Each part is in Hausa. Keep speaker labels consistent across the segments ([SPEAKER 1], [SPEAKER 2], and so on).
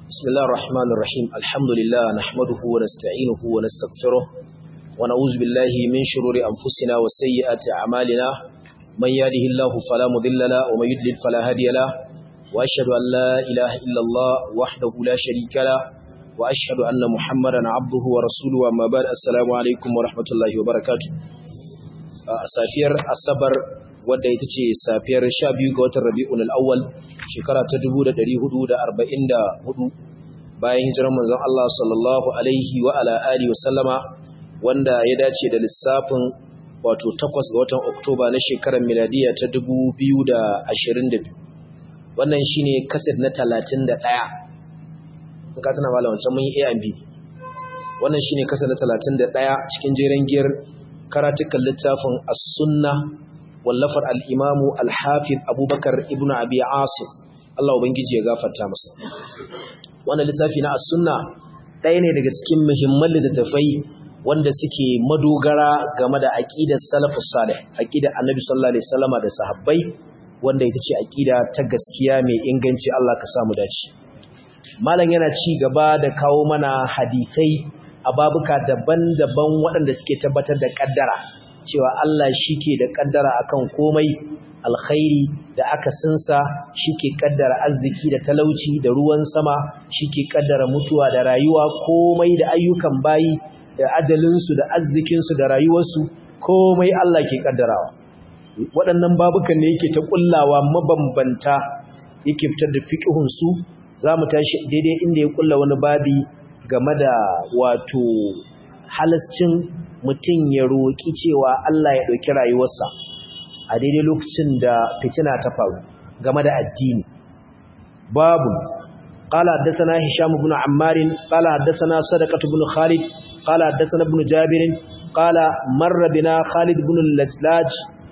[SPEAKER 1] بسم الله الرحمن الرحيم الحمد لله نحمده ونستعينه ونستغفره ونعوذ بالله من شرور أنفسنا وسيئات أعمالنا من يهده الله فلا مضل له ومن يضلل فلا هادي له وأشهد أن لا إله إلا الله وحده لا شريك له وأشهد أن محمدا عبده ورسوله أما بعد السلام عليكم ورحمة الله وبركاته safiyar asabar wadda ita ce safiyar 12 ga watan rabi'un al-awwal shekara ta 1444 bayan hijirar manzon Allah sallallahu alaihi wa ala alihi wasallama wanda ya dace da lissafin wato 8 ga watan Oktoba na shekarar miladiya ta 2022 wannan shine kaset na 31 in ka tana malam wancan mun yi A and B wannan shine kaset na 31 cikin jeren giyar karatukan littafin as-sunna wallafar al-imamu al-hafiz abubakar ibnu abi asim Allah ubangiji ya gafarta masa wannan littafi na as-sunna ɗaya ne daga cikin muhimman littattafai wanda suke madogara game da aqidar salafus salih aqidar annabi sallallahu alaihi wasallama da sahabbai wanda ita ce aqida ta gaskiya mai inganci Allah ka samu dace malam yana ci gaba da kawo mana hadisai a babuka daban-daban waɗanda suke tabbatar da ƙaddara cewa Allah shi ke da ƙaddara akan komai alkhairi da aka sinsa shi ke ƙaddara arziki da talauci da ruwan sama shi ke ƙaddara mutuwa da rayuwa komai da ayyukan bayi da ajalinsu da arzikinsu da rayuwarsu komai Allah ke ƙaddarawa waɗannan babukan ne yake ta ƙullawa mabambanta yake fitar da fiƙihunsu za mu tashi daidai inda ya ƙulla wani babi game da wato halascin mutum ya roƙi cewa Allah ya ɗauki rayuwarsa a daidai lokacin da fitina ta faru game da addini babu قال حدثنا هشام بن عمار قال حدثنا صدقة بن خالد قال حدثنا ابن جابر قال مر بنا خالد بن اللجلاج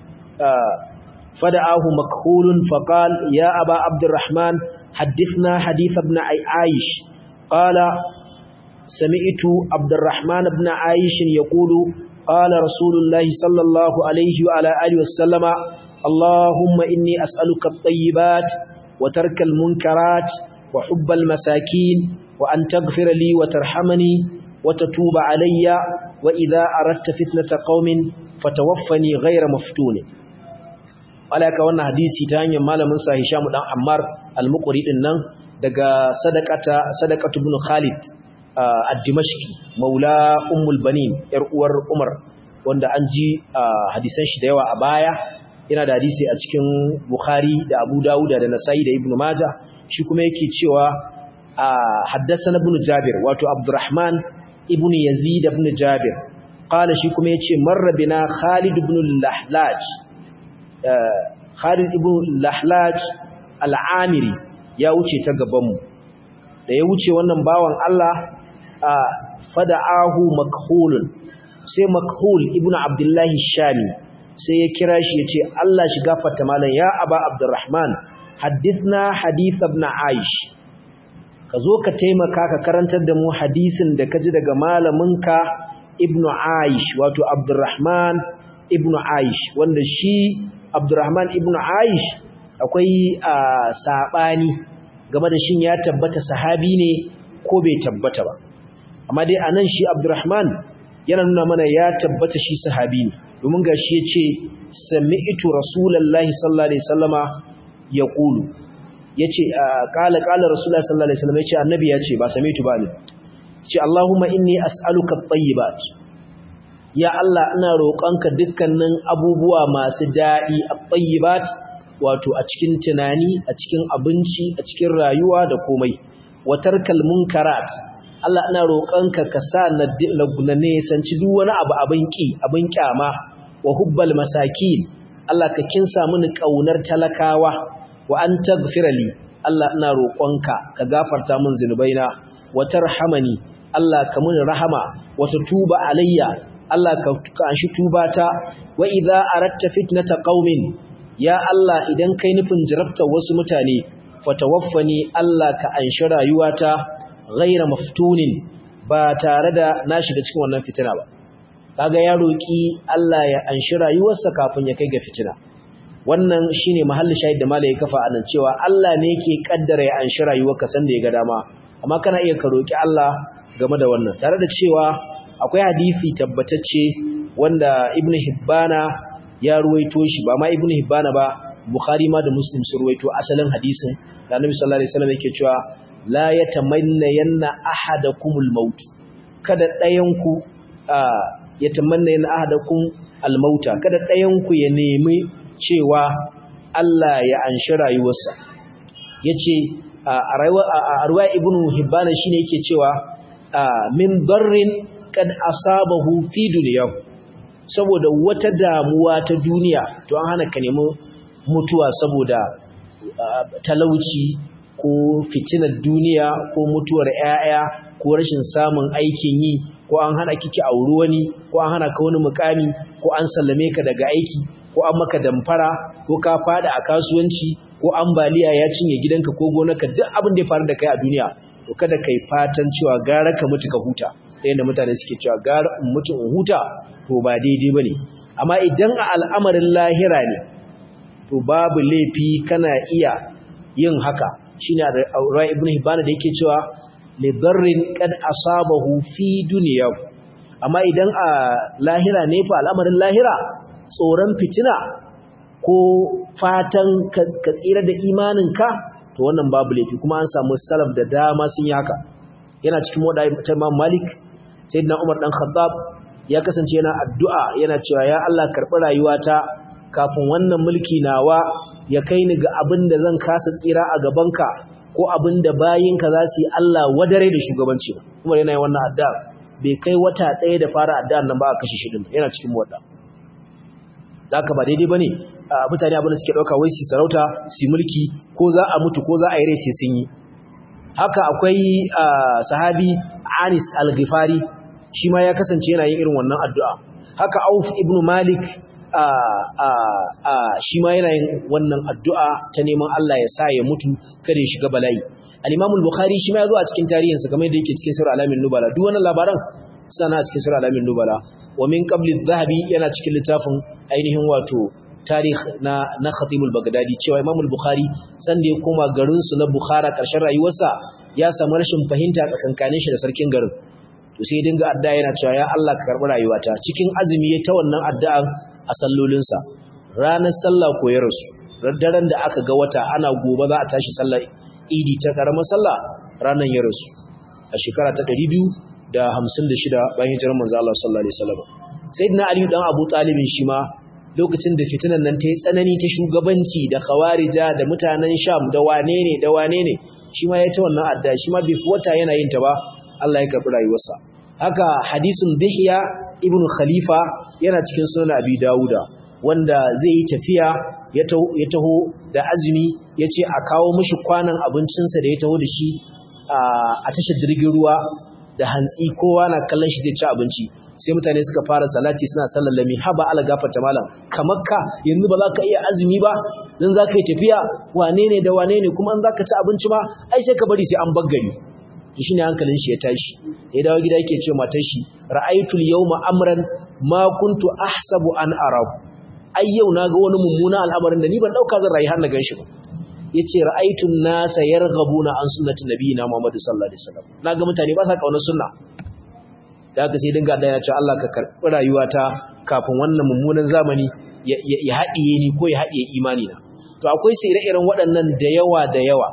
[SPEAKER 1] فدعاه مكحول فقال يا أبا عبد الرحمن حدثنا حديث ابن عايش قال سمعت عبد الرحمن بن عائش يقول قال رسول الله صلى الله عليه وعلى آله وسلم اللهم إني أسألك الطيبات وترك المنكرات وحب المساكين وأن تغفر لي وترحمني وتتوب علي وإذا أردت فتنة قوم فتوفني غير مفتون alaka wannan hadisi ta hanyar malamin sa Hisham dan Ammar al-Muqri din nan daga sadaqata sadaqatu ibn Khalid ad-Dimashqi maula ummul banin yar uwar Umar wanda an ji hadisan shi da yawa a baya yana da hadisi a cikin Bukhari da Abu Dawud da Nasa'i da Ibn Majah shi kuma yake cewa haddathana ibn Jabir wato Abdurrahman ibn Yazid ibn Jabir qala shi kuma yace marra bina Khalid ibn al-Lahlaj Khalid ibn al-Lahlaj al-Amiri ya wuce ta gaban mu da ya wuce wannan bawan Allah fada'ahu makhulun sai makhul ibnu abdullahi shami sai ya kira shi yace Allah shi gafarta malan ya aba abdurrahman hadithna hadith ibn aish ka zo ka taimaka ka karantar da mu hadisin da kaji daga malaminka ibnu aish wato abdurrahman ibnu aish wanda shi abdurrahman ibnu aish akwai sabani game da shin ya tabbata sahabi ne ko bai tabbata ba amma dai anan shi Abdurrahman yana nuna mana ya tabbata shi sahabi ne domin gashi yace sami'tu rasulullahi sallallahu alaihi wasallama yaqulu yace qala qala rasulullahi sallallahu alaihi wasallam yace annabi yace ba sami'tu ba ne yace Allahumma inni as'aluka at-tayyibat ya Allah ina roƙonka dukkanin abubuwa masu daɗi at-tayyibat wato a cikin tunani a cikin abinci a cikin rayuwa da komai watarkal munkarat Allah ina roƙonka ka sa na nesanci duk wani abu abin ƙi abin ƙyama wa hubbal masakin Allah ka kinsa mini ƙaunar talakawa wa an taghfira li Allah ina roƙonka ka gafarta min zunubaina wa tarhamani Allah ka mini rahama wa tuba alayya Allah ka anshi tubata wa idza aratta fitnata qaumin ya Allah idan kai nufin jarabtar wasu mutane fatawaffani Allah ka anshi rayuwata ghaira maftunin ba tare da na shiga cikin wannan fitina ba kaga ya roki Allah ya anshi rayuwarsa kafin ya kai ga fitina wannan shine mahallin shahid da malai kafa anan cewa Allah ne yake kaddara ya anshi rayuwarka sanda ya ga dama amma kana iya ka roki Allah game da wannan tare da cewa akwai hadisi tabbatacce wanda Ibn Hibbana ya ruwaito shi ba ma Ibn Hibbana ba Bukhari ma da Muslim sun ruwaito asalin hadisin da Annabi sallallahu alaihi wasallam yake cewa la yatamanna yanna ahadakumul maut kada ɗayan ku yatamanna yanna ahadakum almauta kada ɗayan ku ya nemi cewa Allah ya anshi rayuwarsa yace a rayuwa a ruwaya Ibn Hibbana shine yake cewa min darrin kad asabahu fi dunyahu saboda wata damuwa ta duniya to an hana ka nemi mutuwa saboda talauci ko fitinar duniya ko mutuwar ƴaƴa ko rashin samun aikin yi ko an hana kiki auri wani ko an hana ka wani mukami ko an sallame ka daga aiki ko an maka damfara ko ka fada a kasuwanci ko ambaliya ya cinye gidanka ko gonarka duk abin da ya faru da kai a duniya to kada kai fatan cewa gara ka mutu ka huta yadda mutane suke cewa gara in mutu in huta to ba daidai bane amma idan a al'amarin lahira ne to babu laifi kana iya yin haka shine Rai ibn Hibban da yake cewa li darrin qad asabahu fi dunyahu amma idan a lahira ne fa al'amarin lahira tsoron fitina ko fatan ka tsira da imaninka to wannan babu laifi kuma an samu salaf da dama sun yi haka yana cikin wadai ta Imam Malik sayyidina Umar dan Khattab ya kasance yana addu'a yana cewa ya Allah karɓi rayuwata kafin wannan mulki nawa ya kai ni ga abin da zan kasa tsira a gabanka ko abin da bayinka za su yi Allah wadare da shugabanci Umar yana yin wannan addu'a bai kai wata ɗaya da fara addu'ar nan ba a kashe shi din yana cikin wadda haka ba daidai bane mutane abin da suke ɗauka wai su sarauta su mulki ko za a mutu ko za a yi rai sai sun yi haka akwai sahabi Anis al-Ghifari shi ma ya kasance yana yin irin wannan addu'a haka Auf ibn Malik shi ma yana yin wannan addu'a ta neman Allah ya sa ya mutu kada ya shiga bala'i al-Imam al-Bukhari shi ma ya zo a cikin tarihinsa kamar yadda yake cikin Sura Alamin Nubala duk wannan labaran sana a cikin Sura Alamin Nubala wa min qabli adh-dhahabi yana cikin littafin ainihin wato tarih na na Khatib al-Baghdadi cewa Imam al-Bukhari san da ya koma garin su na Bukhara karshen rayuwarsa ya samu rashin fahimta tsakankanin shi da sarkin garin to sai dinga addu'a yana cewa ya Allah ka karbi rayuwata cikin azumi ya ta wannan addu'a a sallolinsa ranar sallah ko ya rasu daren da aka ga wata ana gobe za a tashi sallar idi ta karamar sallah ranar ya rasu a shekara ta 256 bayan hijirar manzo Allah sallallahu alaihi wasallam sayyidina ali dan abu talib shi ma lokacin da fitinan nan ta yi tsanani ta shugabanci da khawarija da mutanen sham da wane ne da wane ne shi ma ya ta wannan adda shi ma bai wata yana yin ta ba Allah ya karbi rayuwarsa haka hadisin dihya ibn khalifa yana cikin sunan abi dauda wanda zai yi tafiya ya taho da azumi ya ce a kawo mashi kwanan abincinsa da ya taho da shi a tashar jirgin ruwa da hantsi kowa na kallon shi zai ci abinci sai mutane suka fara salati suna sallallami haba ala gafarta malam kamar ka yanzu ba za ka iya azumi ba dan za ka yi tafiya wane ne da wane ne kuma an za ka ci abinci ma ai sai ka bari sai an baggari to shine hankalin shi ya tashi ya dawo gida yake ce matar shi ra'aytul yawma amran ma kuntu ahsabu an arahu ai yau naga wani mummuna al'amarin da ni ban dauka zan rayu har na ganshi ba yace ra'aytun nasa yarghabuna an sunnati nabiyina Muhammad sallallahu alaihi wasallam naga mutane ba sa kauna sunna da haka sai dinga da ya ce Allah ka karbi rayuwata kafin wannan mummunan zamani ya haɗiye ni ko ya haɗiye imani na to akwai sai ire-iren waɗannan da yawa da yawa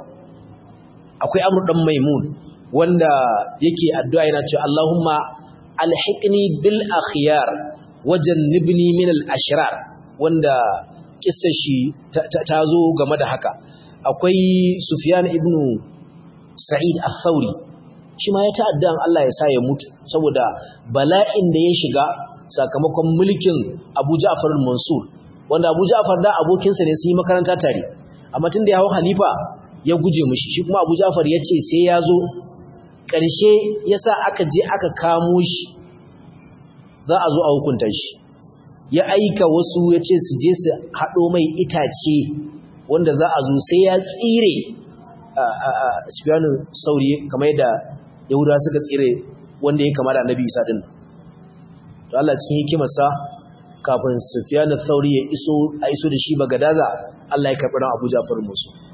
[SPEAKER 1] akwai amru dan maimun wanda yake addu'a yana cewa Allahumma alhiqni bil akhyar wajannibni min al ashrar wanda kissar shi ta zo game da haka akwai Sufyan ibn Sa'id al-Thawri shi ma ya ta'addan Allah ya sa ya mutu saboda bala'in da ya shiga sakamakon mulkin Abu Ja'far al-Mansur wanda Abu Ja'far da abokinsa ne su yi makaranta tare amma tun da ya hau halifa ya guje mishi shi kuma Abu Ja'far ya ce sai ya zo ƙarshe ya sa aka je aka kamo shi za a zo a hukunta shi ya aika wasu ya ce su je su haɗo mai itace wanda za a zo sai ya tsire Sufyanu Sauri kamar yadda Yahudawa suka tsire wanda ya kama da Annabi Isa din to Allah cikin hikimarsa kafin Sufyanu Sauri ya iso a iso da shi Bagadaza Allah ya karɓi ran Abu Ja'far musu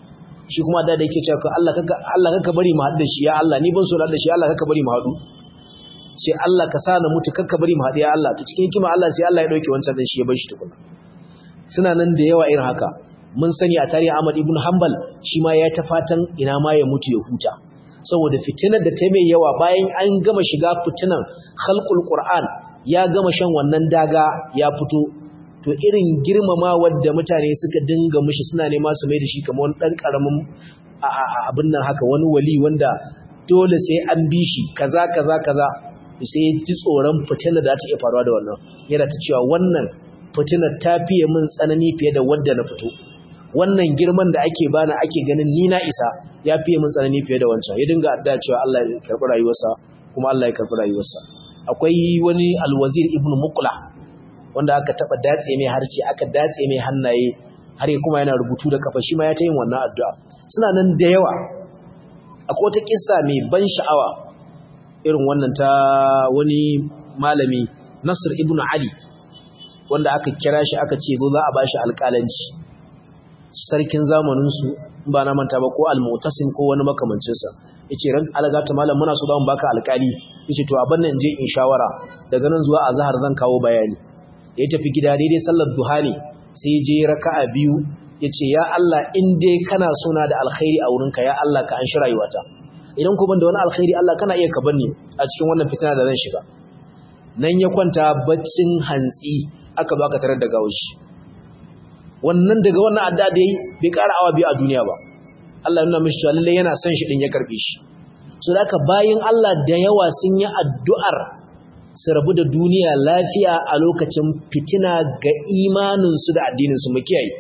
[SPEAKER 1] shi kuma da da yake cewa Allah kaka Allah kaka bari mu haɗu da shi ya Allah ni ban so da shi Allah kaka bari mu haɗu sai Allah ka sa na mutu kaka bari mu haɗu ya Allah to cikin hikima Allah sai Allah ya dauke wancan dan shi ya bar shi tukuna suna nan da yawa irin haka mun sani a tarihi Ahmad ibn Hanbal shi ma ya ta fatan ina ma ya mutu ya huta saboda fitinar da ta mai yawa bayan an gama shiga fitinan khalqul Qur'an ya gama shan wannan daga ya fito to irin girmama wadda mutane suka dinga mishi suna nema su mai da shi kamar wani dan karamin abin nan haka wani wali wanda dole sai an bi shi kaza kaza kaza sai ya ji tsoron fitinar da ta iya faruwa da wannan yana ta cewa wannan fitinar ta fiye min tsanani fiye da wadda na fito wannan girman da ake bani ake ganin ni na isa ya fiye min tsanani fiye da wancan ya dinga adda cewa Allah ya karɓi rayuwarsa kuma Allah ya karɓi rayuwarsa akwai wani alwazir ibnu muqla wanda aka taba datse mai harce aka datse mai hannaye har kuma yana rubutu da kafa shi ma ya ta yin wannan addu'a suna nan da yawa akwai wata kissa mai ban sha'awa irin wannan ta wani malami Nasir ibnu Ali wanda aka kira shi aka ce zo za a bashi alƙalanci sarkin zamaninsu ba na manta ba ko al-mu'tasim ko wani makamancinsa yace ran algata malam muna so da mu baka alƙali yace to abin nan je in shawara daga nan zuwa azhar zan kawo bayani ya tafi gida daidai sallar duha ne sai je raka'a biyu yace ya Allah in dai kana sona da alkhairi a wurinka ya Allah ka anshi rayuwata idan ko ban da wani alkhairi Allah kana iya ka banni a cikin wannan fitina da zan shiga nan ya kwanta baccin hantsi aka baka tarar da gawashi wannan daga wannan adda da yayi bai ƙara awa biyu a duniya ba Allah nuna mishi cewa lalle yana son shi din ya karbe shi so da bayin Allah da yawa sun yi addu'ar su rabu da duniya lafiya a lokacin fitina ga imanin su da addinin su mu kiyaye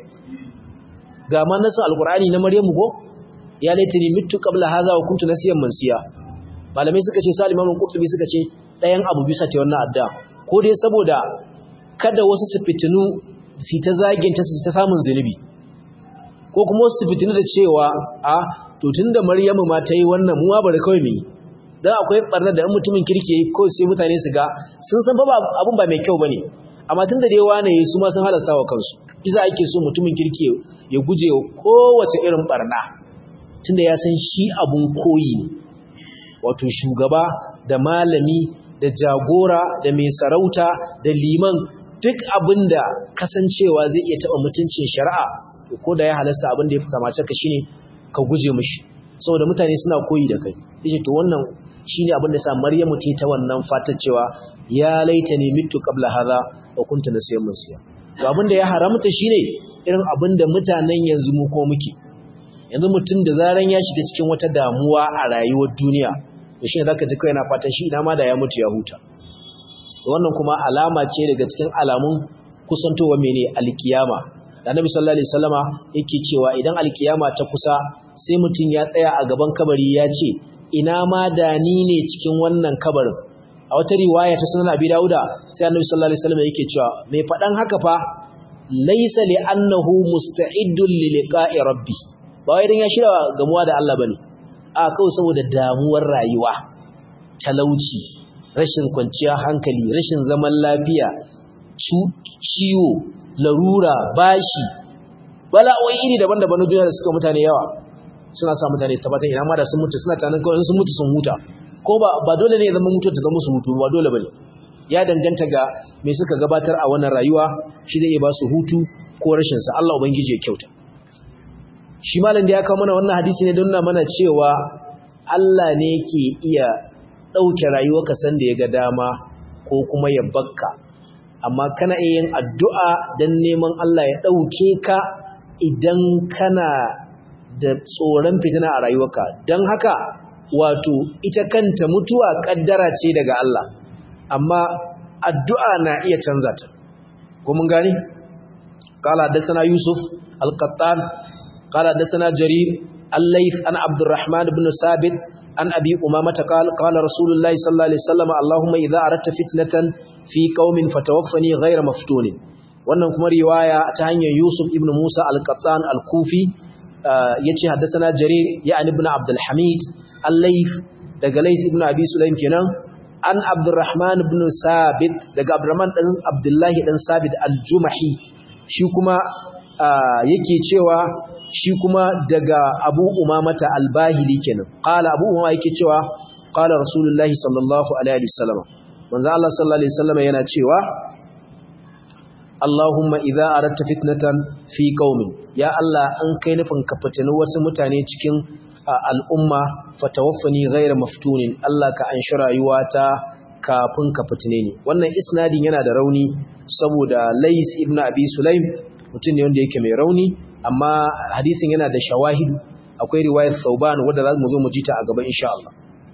[SPEAKER 1] ga ma nasu alqur'ani na Maryamu ko ya laitani mittu qabla hadha wa kuntu nasiyan mansiya malamai suka ce Salim Imam Qurtubi suka ce ɗayan abu bisa ta wannan adda ko dai saboda kada wasu su fitinu su ta zaginta su ta samun zunubi ko kuma wasu su fitinu da cewa a to tunda Maryamu ma ta yi wannan mu ma bari kawai mu yi dan akwai barnar da mutumin kirki yayi ko sai mutane su ga sun san ba abun ba mai kyau bane amma tunda dai wane su ma sun halasta wa kansu isa ake so mutumin kirki ya guje kowace irin barna tunda ya san shi abun koyi ne wato shugaba da malami da jagora da mai sarauta da liman duk abin da kasancewa zai iya taɓa mutuncin shari'a ko da ya halasta abin da ya fi kamace ka shine ka guje mishi saboda mutane suna koyi da kai yace to wannan shine abin da sa Maryamu ta ta wannan fatar cewa ya laita ni mitu qabla hadha wa kuntu nasiyan musiya to abin da ya haramta shine irin abin da mutanen yanzu mu ko muke yanzu mutum da zaran ya shiga cikin wata damuwa a rayuwar duniya to shine zaka ji kai yana fatan shi ina ma da ya mutu ya huta wannan kuma alama ce daga cikin alamun kusantowa mene alkiyama da annabi sallallahu alaihi wasallama yake cewa idan alkiyama ta kusa sai mutum ya tsaya a gaban kabari ya ce ina ma da ni ne cikin wannan kabarin a wata riwaya ta sunan abi dauda sai annabi sallallahu alaihi wasallama yake cewa mai fadan haka fa laysa li annahu musta'iddun li liqa'i rabbi ba wai dan ya shirya gamuwa da Allah bane a kawai saboda damuwar rayuwa talauci rashin kwanciya hankali rashin zaman lafiya ciwo larura bashi bala'o'i iri daban-daban na duniya da suka mutane yawa suna sa mutane su tabbatar ina ma da sun mutu suna tanan kawai sun mutu sun huta ko ba ba dole ne ya zama mutu ta zama su hutu ba dole bane ya danganta ga me suka gabatar a wannan rayuwa shi zai iya ba su hutu ko rashin sa Allah ubangiji ya kyauta shi malam da ya kawo mana wannan hadisi ne don nuna mana cewa Allah ne ke iya ɗauke rayuwarka sanda ya ga dama ko kuma ya bakka amma kana iya yin addu'a don neman Allah ya ɗauke ka idan kana da tsoron fitina a rayuwarka don haka wato ita kanta mutuwa ƙaddara ce daga Allah amma addu'a na iya canza ta ko mun gani qala hadathana yusuf al-qattan qala hadathana jarir al-layth an abdurrahman ibn sabit an abi umamata qala qala rasulullahi sallallahu alaihi wasallam allahumma idza aradta fitnatan fi qaumin fatawaffani ghayra maftunin wannan kuma riwaya ta hanyar yusuf ibn musa al-qattan al-kufi yace haddathana jarir ya'ni ibn abdul hamid al-layth daga layth ibn abi sulaim kenan an abdurrahman ibn sabit daga abdurrahman dan abdullahi dan sabit al-jumahi shi kuma yake cewa shi kuma daga Abu Umamata al-Bahili kenan qala Abu Umama yake cewa qala Rasulullahi sallallahu alaihi wasallam manzo Allah sallallahu alaihi wasallam yana cewa Allahumma idza aradta fitnatan fi qaumin ya Allah an kai nufin ka fitini wasu mutane cikin al'umma fatawaffani ghayra maftunin Allah ka anshi rayuwata kafin ka fitine ni wannan isnadin yana da rauni saboda Lais ibn Abi Sulaim mutum ne wanda yake mai rauni amma hadisin yana da shawahidu akwai riwayar Thauban wanda za mu zo mu ji ta a gaba insha Allah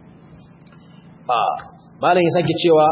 [SPEAKER 1] ah malam ya sake cewa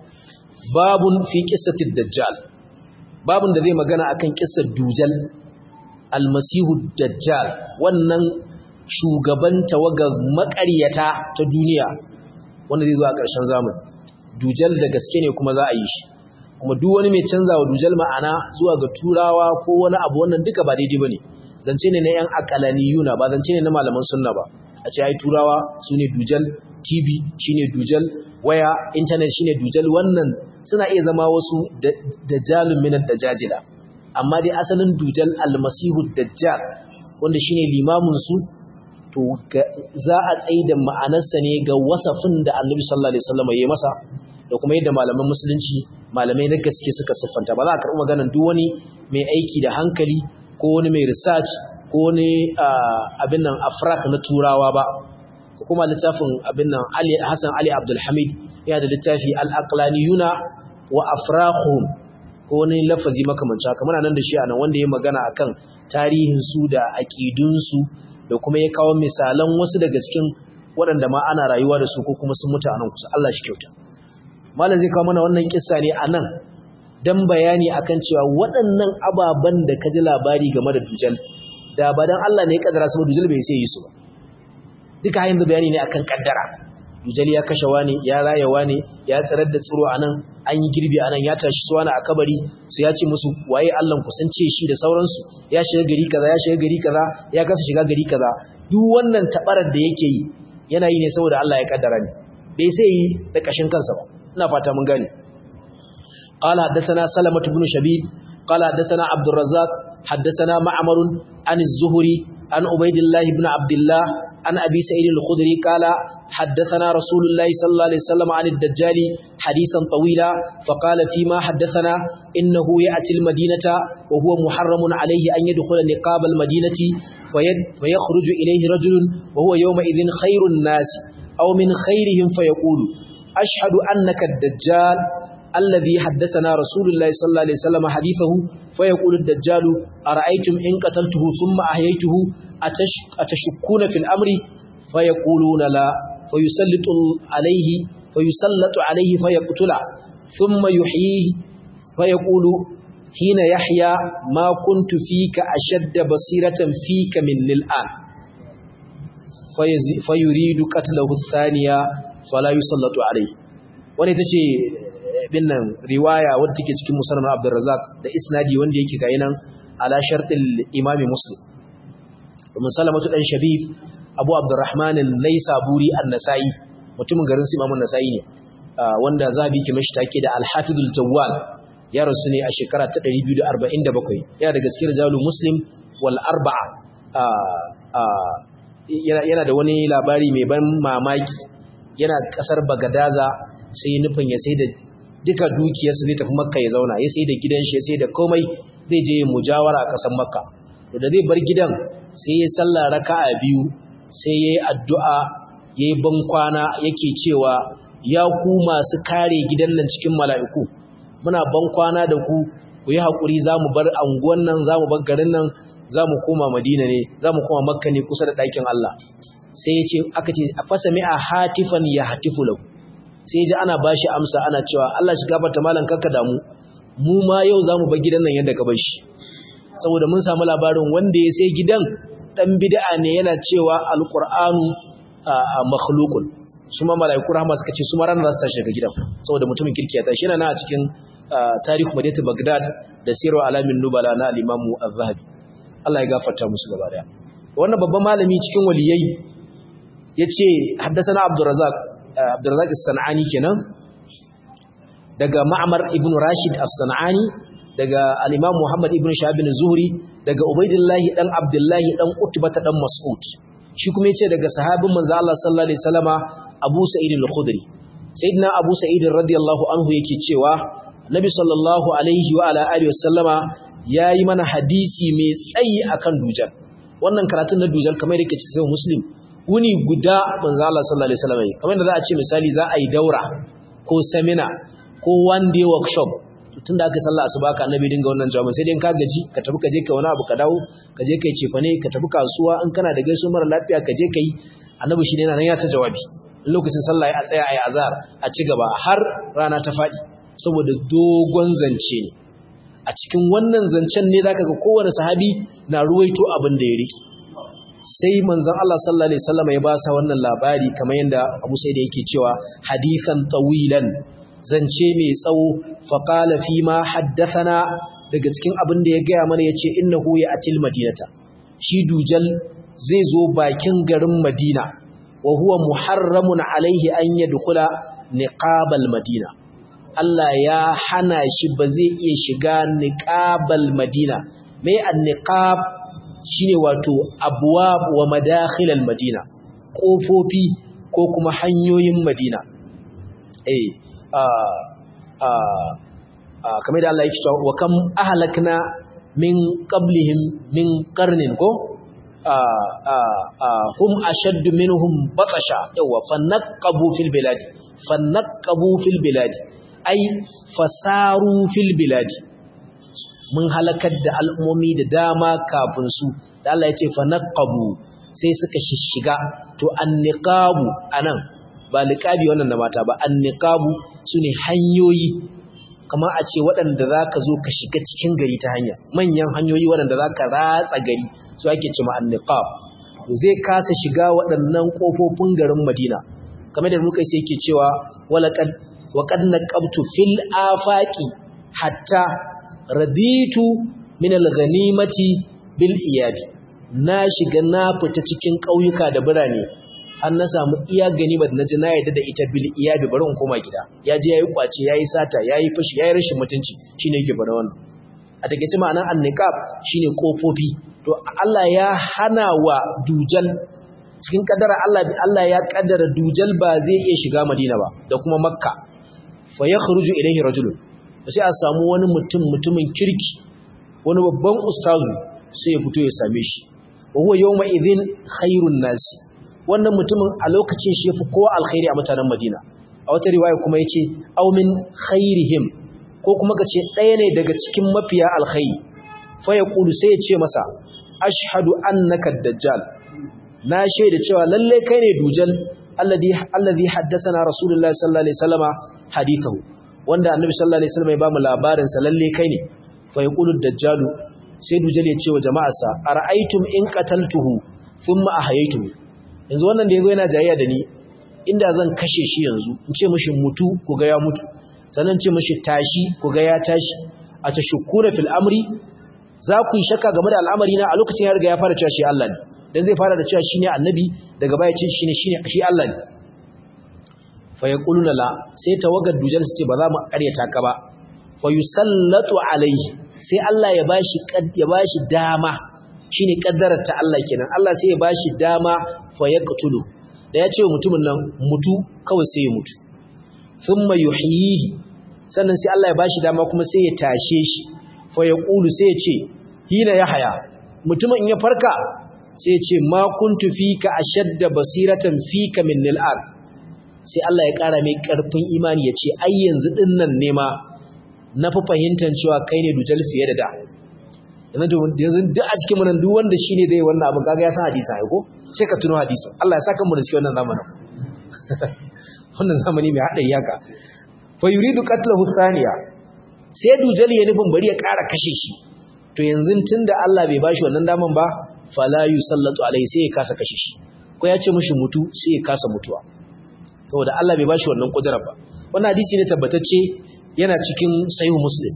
[SPEAKER 1] babun fi qissatid dajjal babun da zai magana akan kissar dujal almasihu dajjal wannan shugaban tawagar maƙaryata ta duniya wanda zai zo a ƙarshen zamani dujal da gaske ne kuma za a yi shi kuma duk wani mai canza wa dujal ma'ana zuwa ga turawa ko wani abu wannan duka ba daidai bane zance ne na yan akalaniyuna ba zance ne na malaman sunna ba a ce ai turawa su ne dujal tv shine dujal waya internet shine dujal wannan suna iya zama wasu dajalun minan dajajila amma dai asalin dujal almasihu dajjal wanda shine limamin su to za a tsaye da ma'anarsa ne ga wasafin da annabi sallallahu alaihi wasallam ya yi masa da kuma yadda malaman musulunci malamai na gaske suka siffanta ba za a karɓi maganar duk wani mai aiki da hankali ko wani mai research ko wani abin nan afrak na turawa ba ko kuma littafin abin nan Ali Hassan Ali Abdul Hamid yana da littafi al-aqlaniyuna wa afrakhum ko wani lafazi makamancin haka muna nan da shi a nan wanda ya magana akan tarihin su da aqidun su da kuma ya kawo misalan wasu daga cikin waɗanda ma ana rayuwa da su ko kuma sun mutu a nan kusa Allah shi kyauta malam zai kawo mana wannan kissa ne a nan dan bayani akan cewa waɗannan ababen da ka ji labari game da dujal da ba dan Allah ne ya kaddara su dujal bai sai yi su ba duka yanzu bayani ne akan kaddara dujal ya kashe wani ya raya wani ya tsirar da tsiro anan an yi girbi anan ya tashi su wani a kabari su ya ce musu waye Allah ku sun ce shi da sauransu ya shiga gari kaza ya shiga gari kaza ya kasa shiga gari kaza duk wannan tabarar da yake yi yana yi ne saboda Allah ya kaddara ne bai sai yi da kashin kansa ba ina fata mun gane قال حدثنا سلمة بن شبيب قال حدثنا عبد الرزاق حدثنا معمر عن الزهري عن عبيد الله بن عبد الله عن أبي سعيد الخدري قال حدثنا رسول الله صلى الله عليه وسلم عن الدجال حديثا طويلا فقال فيما حدثنا إنه يأتي المدينة وهو محرم عليه أن يدخل نقاب المدينة فيخرج إليه رجل وهو يومئذ خير الناس أو من خيرهم فيقول أشهد أنك الدجال الذي حدثنا رسول الله صلى الله عليه وسلم حديثه فيقول الدجال أرأيتم إن قتلته ثم أحييته أتش أتشكون في الأمر فيقولون لا فيسلط عليه فيسلط عليه فيقتله ثم يحييه فيقول حين يحيى ما كنت فيك أشد بصيرة فيك من الآن فيريد قتله الثانية فلا يسلط عليه wani ta ce binnan riwaya wadda take cikin musamman abdurrazak da isnadi wanda yake ga nan ala sharɗin imami muslim domin salamatu ɗan shabib abu abdurrahman laisaburi an-nasa'i mutumin garin su imamun nasa'i ne wanda zabi ke mashi take da alhafidul jawwal ya rasu ne a shekara ta 247 yana daga cikin rijalu muslim wal arba'a yana da wani labari mai ban mamaki yana kasar bagadaza sai nufin ya sai da duka dukiyarsa zai tafi makka ya zauna ya sai da gidan shi ya sai da komai zai je mujawara a ƙasar makka to da zai bar gidan sai ya sallah raka'a biyu sai ya yi addu'a ya yi bankwana yake cewa ya ku masu kare gidan nan cikin mala'iku muna bankwana da ku ku yi haƙuri za mu bar anguwan nan za mu bar garin nan za mu koma madina ne za mu koma makka ne kusa da ɗakin Allah sai ya ce aka ce a fasa mi'a hatifan ya hatifu lau sai ji ana bashi amsa ana cewa Allah shi gafarta malan kanka damu mu ma yau zamu bar gidan nan yadda ka bar shi saboda mun samu labarin wanda ya sai gidan dan bid'a ne yana cewa alqur'anu makhluqun su ma malaiku rahma suka ce su ma ranar su tashi daga gidan saboda mutumin kirki ya tashi yana na a cikin tarihu madinatu bagdad da siru alamin nubala na al-imam az-zahabi Allah ya gafarta musu gaba daya wannan babban malami cikin waliyai yace haddathana abdurrazzaq Abdurrazak As-San'ani kenan daga Ma'mar ibn Rashid As-San'ani daga al-Imam Muhammad ibn Shahab bin Zuhri daga Ubaidillah dan Abdullah dan Utbah dan Mas'ud shi kuma yace daga sahabin manzo Allah sallallahu alaihi wasallama Abu Sa'id al-Khudri sayyidina Abu Sa'id radiyallahu anhu yake cewa Nabi sallallahu alaihi wa ala alihi wasallama yayi mana hadisi mai tsayi akan dujal wannan karatun na dujal kamar yake cikin sahih Muslim wuni guda manzo Allah sallallahu alaihi wasallam kamar da za a ce misali za a yi daura ko seminar ko one day workshop tun da aka sallah asuba ka annabi dinga wannan jawabin sai dai ka gaji ka tafi ka je kai wani abu ka dawo ka je kai cefane ka tafi kasuwa in kana da gaiso mara lafiya ka je kai annabi shi ne yana nan ya ta jawabi in lokacin sallah ya tsaya ayi azhar a ci gaba har rana ta fadi saboda dogon zance ne a cikin wannan zancen ne zaka ga kowane sahabi na ruwaito abin da ya riki sai manzon Allah sallallahu alaihi wasallam ya ba sa wannan labari kamar yanda Abu Sa'id yake cewa hadithan tawilan zance mai tsawo faƙala fi ma haddathana daga cikin abin da ya gaya mana ya ce innahu ya atil madinata shi dujal zai zo bakin garin madina wa huwa muharramun alaihi an yadkhula niqabal madina Allah ya hana shi ba zai iya shiga niqabal madina me an niqab shine wato abwab wa madakhilal madina kofofi ko kuma hanyoyin madina eh kamar da Allah ya cewa wa kam ahlakna min qablihim min qarnin ko hum ashaddu minhum batasha yawa fanaqabu fil bilad fanaqabu fil bilad ai fasaru fil bilad mun halakar da al'ummomi da dama kafin su da Allah ya ce fanaqabu sai suka shishiga to anniqabu anan ba liqabi wannan da mata ba anniqabu sune hanyoyi kamar a ce waɗanda za ka zo ka shiga cikin gari ta hanya manyan hanyoyi waɗanda za ka ratsa gari su ake ce ma'anniqab zai kasa shiga waɗannan ƙofofin garin madina kamar da muka sai ke cewa waƙad naqabtu fil afaqi hatta raditu min al-ghanimati bil iyadi na shiga na fita cikin ƙauyuka da birane an na samu iya ganimar na ji na yadda da ita bil iyabi bari in koma gida ya je yayi kwace yayi sata yayi fashi yayi rashin mutunci shine yake bada wannan a takeice ma'anar anniqab shine kofofi to Allah ya hana wa dujal cikin kadara Allah Allah ya kaddara dujal ba zai iya shiga Madina ba da kuma Makka fa yakhruju ilayhi rajulun sai a samu wani mutum mutumin kirki wani babban ustazu sai ya fito ya same shi wa huwa yawma idhin khairun nasi wannan mutumin a lokacin shi yafi kowa alkhairi a mutanen Madina a wata riwaya kuma yace aw min khairihim ko kuma kace ɗaya ne daga cikin mafiya alkhairi fa yaqulu sai ya ce masa ashhadu annaka dajjal na shaida cewa lalle kai ne dujal alladhi alladhi haddathana rasulullahi sallallahu alaihi wasallama hadithahu wanda annabi sallallahu alaihi wasallam ya bamu labarin sa lalle kai ne fa yaqulu dajjalu sai dujal ya ce wa jama'arsa ara'aytum in qataltuhu thumma ahayaytuhu yanzu wannan da yazo yana jayayya da ni inda zan kashe shi yanzu in ce mishi mutu ku ga ya mutu sannan ce mishi tashi ku ga ya tashi a tashkura fil amri za ku yi shakka game da al'amari na a lokacin ya riga ya fara cewa shi Allah ne dan zai fara da cewa shine annabi daga baya ce shine shine shi Allah ne fa yaquluna la sai tawagar dujal su ce ba za mu karyata ka ba fa yusallatu alaihi sai Allah ya bashi ya bashi dama shine kaddarar ta Allah kenan Allah sai ya bashi dama fa yaqtulu da ya ce mutumin nan mutu kawai sai ya mutu thumma yuhyihi sannan sai Allah ya bashi dama kuma sai ya tashe shi fa yaqulu sai ya ce hina yahya mutumin in ya farka sai ya ce ma kuntu fika ashadda basiratan fika min al'ad sai Allah ya kara mai karfin imani ya ce ai yanzu dinnan ne ma na fi fahimtar cewa kai ne dujal fiye da da yanzu duk a cikin munan duk wanda shine zai wannan abin kaga ya san hadisi ai ko sai ka tuno hadisin Allah ya saka mu da cikin wannan zamanin wannan zamani mai hadari haka fa yuridu qatlahu thaniya sai dujal ya nufin bari ya ƙara kashe shi to yanzu tunda Allah bai bashi wannan daman ba fala yusallatu alai sai ya kasa kashe shi ko ya ce mishi mutu sai ya kasa mutuwa saboda Allah bai bashi wannan kudura ba wannan hadisi ne tabbatacce yana cikin sahih muslim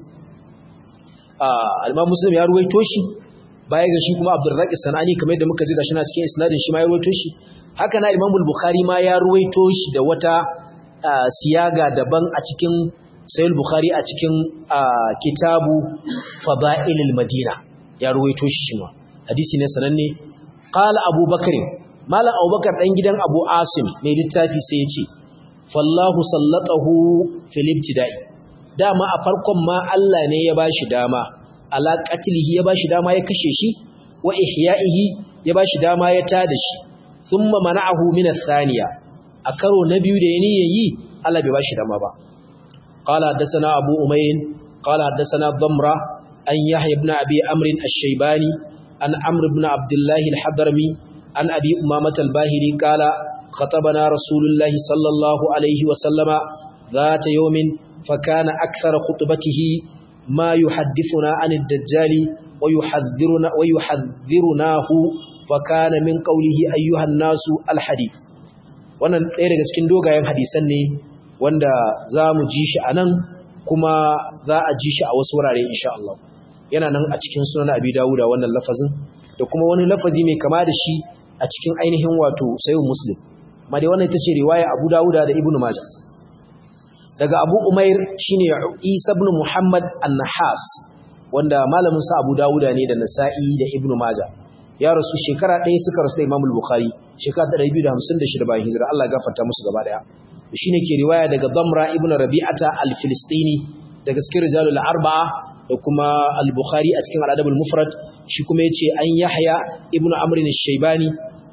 [SPEAKER 1] al-imam muslim ya ruwaito shi baya ga shi kuma abdurrazzaq sanani kamar yadda muka ji gashi na cikin isnadin shi ma ya ruwaito shi haka na imam al-bukhari ma ya ruwaito shi da wata siyaga daban a cikin sai al-bukhari a cikin kitabu fada'ilil madina ya ruwaito shi ma hadisi ne sananne qala abubakar malam abubakar dan gidan abu asim mai littafi sai ya ce fallahu sallatahu fil ibtida'i dama a farkon ma Allah ne ya bashi dama ala qatlihi ya bashi dama ya kashe shi wa ihya'ihi ya bashi dama ya tada shi thumma mana'ahu min ath-thaniya a karo na biyu da yani yayi Allah bai bashi dama ba qala hadathana abu umayn qala hadathana damra an yahya ibn abi amr ash-shaybani an amr ibn abdullah al-hadrami an abi umamah al-bahili qala خطبنا رسول الله صلى الله عليه وسلم ذات يوم فكان أكثر خطبته ما يحدثنا عن الدجال ويحذرنا ويحذرناه فكان من قوله أيها الناس الحديث wannan ɗaya daga cikin dogayen hadisan ne wanda za mu ji shi a nan kuma za a ji shi a wasu wurare insha Allah yana nan a cikin sunan abi dawuda wannan lafazin da kuma wani lafazi mai kama da shi a cikin ainihin wato sayin muslim ma dai wannan ita ce riwaya abu dawuda da ibnu majah daga abu umair shine isa ibn muhammad an-nahas wanda malamin sa abu dawuda ne da nasa'i da ibnu majah ya rasu shekara ɗaya suka rasu da imam al-bukhari shekara 256 bayan hijira Allah ya gafarta musu gaba daya shine ke riwaya daga damra ibn rabi'ata al-filistini daga cikin rijalul arba'a da kuma al-bukhari a cikin al-adab al-mufrad shi kuma yace an yahya ibn amr ash-shaybani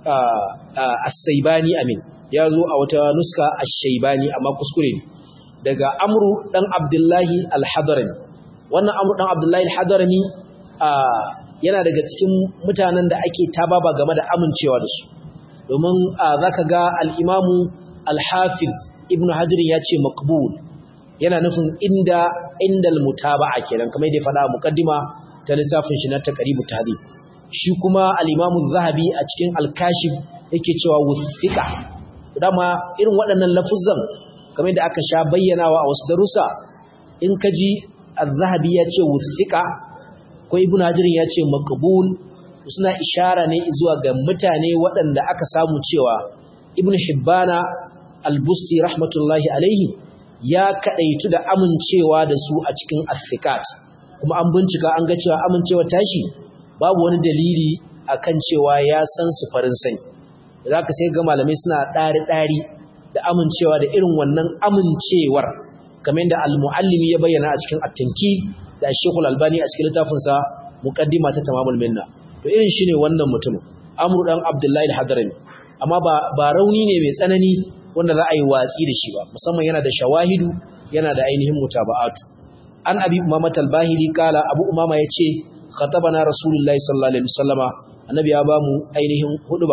[SPEAKER 1] as-saybani amin ya zo a wata nuska ash-shaybani amma kuskure ne daga amru dan abdullahi al-hadarami wannan amru dan abdullahi al-hadarami yana daga cikin mutanen da ake tababa game da amincewa da su domin zaka ga al-imamu al-hafiz ibnu hajar ya ce maqbul yana nufin inda indal mutaba'a kenan kamar yadda faɗa muqaddima ta littafin shi na taqribut tahdhib shi kuma al-imamu zahabi a cikin al-kashif yake cewa wuthiqa dama irin waɗannan lafuzan kamar da aka sha bayyanawa a wasu darussa in ka ji az-zahabi ya ce wuthiqa ko ibnu hajirin ya ce maqbul suna ishara ne zuwa ga mutane waɗanda aka samu cewa ibnu hibbana al-busti rahmatullahi alaihi ya kadaitu da amincewa da su a cikin as kuma an bincika an ga cewa amincewa tashi babu wani dalili akan cewa ya san su farin sani zaka sai ga malamai suna ɗari ɗari da amincewa da irin wannan amincewar kamar yadda al-muallimi ya bayyana a cikin at-tankil da Sheikhul Albani a cikin littafinsa Muqaddima ta Tamamul Minna to irin shine wannan mutumin Amr dan Abdullahi al-Hadrami amma ba ba rauni ne mai tsanani wanda za a yi watsi da shi ba musamman yana da shawahidu yana da ainihin mutaba'atu an abi umama al-bahili kala abu umama yace khatabana rasulullahi sallallahu alaihi wasallama annabi ya bamu ainihin huduba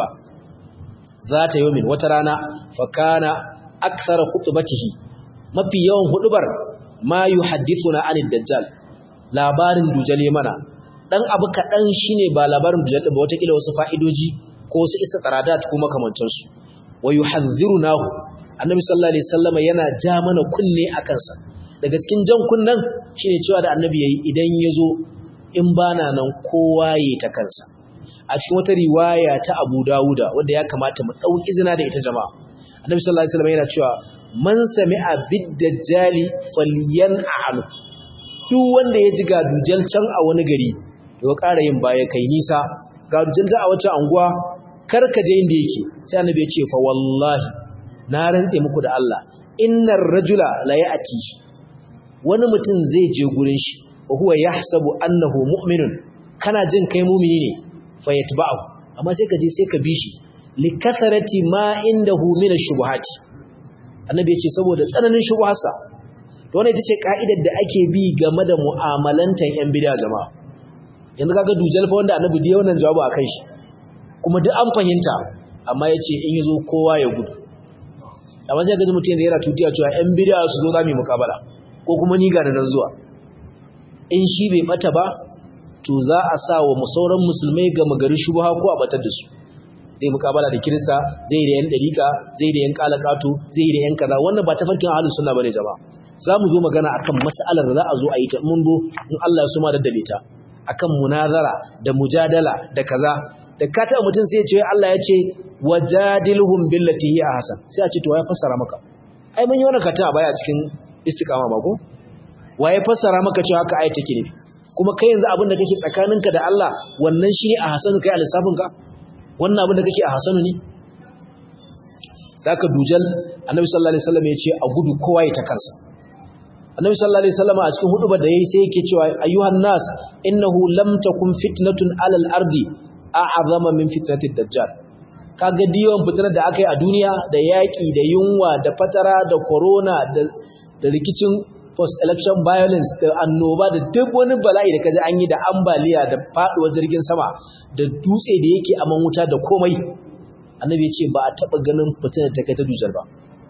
[SPEAKER 1] zata yomin wata rana fa kana akthara khutbatihi mafi yawan hudubar ma yuhaddithuna anid dajjal labarin dujal mana dan abu kadan shine ba labarin dujal ba wata kila wasu fa'idoji ko wasu istiqradat ko makamantan su wa yuhadhdhirunahu annabi sallallahu alaihi wasallama yana ja mana kunne akan sa daga cikin jan kunnan shine cewa da annabi yayi idan yazo in bana nan kowa yayi ta kansa a cikin wata riwaya ta Abu Dawuda wanda ya kamata mu dau izina da ita jama'a annabi sallallahu alaihi wasallama yana cewa man sami'a bid-dajjali falyan'alu duk wanda ya ji ga dujal can a wani gari to ƙara yin baya kai nisa ga dujal da a wacce anguwa kar ka je inda yake sai annabi ya ce fa wallahi na rantse muku da Allah innar rajula la ya'ti wani mutum zai je gurin shi wa huwa yahsabu annahu mu'minun kana jin kai mu'mini ne fa yatba'u amma sai ka je sai ka bi shi likasarati ma indahu min ash-shubuhati annabi ya ce saboda tsananin shubuharsa to wannan ita ce ka'idar da ake bi game da mu'amalantan yan bid'a jama'a yanzu kaga dujal fa wanda annabi da wannan jawabu akan shi kuma duk an fahimta amma yace in yazo kowa ya gudu amma sai ga mutum da yana tutiya cewa yan bid'a su zo zamu mukabala ko kuma ni ga nan zuwa in shi bai bata ba to za a sa wa musauran musulmai ga magari shubha ko a batar da su zai mukabala da kirista zai da yan dariƙa zai da yan kalakato zai da yan kaza wannan ba tafarkin ahlus sunna bane jama'a za mu zo magana akan mas'alar da za a zo a yi ta mun zo in Allah ya suma da dalita akan munazara da mujadala da kaza da ka taɓa mutum sai ya ce Allah ya ce wajadilhum billati hi ahsan sai a ce to ya fassara maka ai mun yi wannan kata a baya cikin istiqama ba ko waye fassara maka cewa haka ayat take nufi kuma kai yanzu abin da kake tsakaninka da Allah wannan shine a hasanu kai a lissafinka wannan abin da kake a hasanu ne zaka dujal annabi sallallahu alaihi wasallam ya ce a gudu kowa ya ta kansa annabi sallallahu alaihi wasallam a cikin hudubar da yayi sai yake cewa ayyuhan nas innahu lam takun fitnatun alal ardi a'azama min fitnatid dajjal kaga diyon fitnar da aka yi a duniya da yaki da yunwa da fatara da corona da da rikicin post-election violence da annoba da duk wani bala'i da kaji an yi da ambaliya da faduwar jirgin sama da dutse da yake aman wuta da komai annabi ya ce ba a taba ganin fitinar ta kai ta dusar ba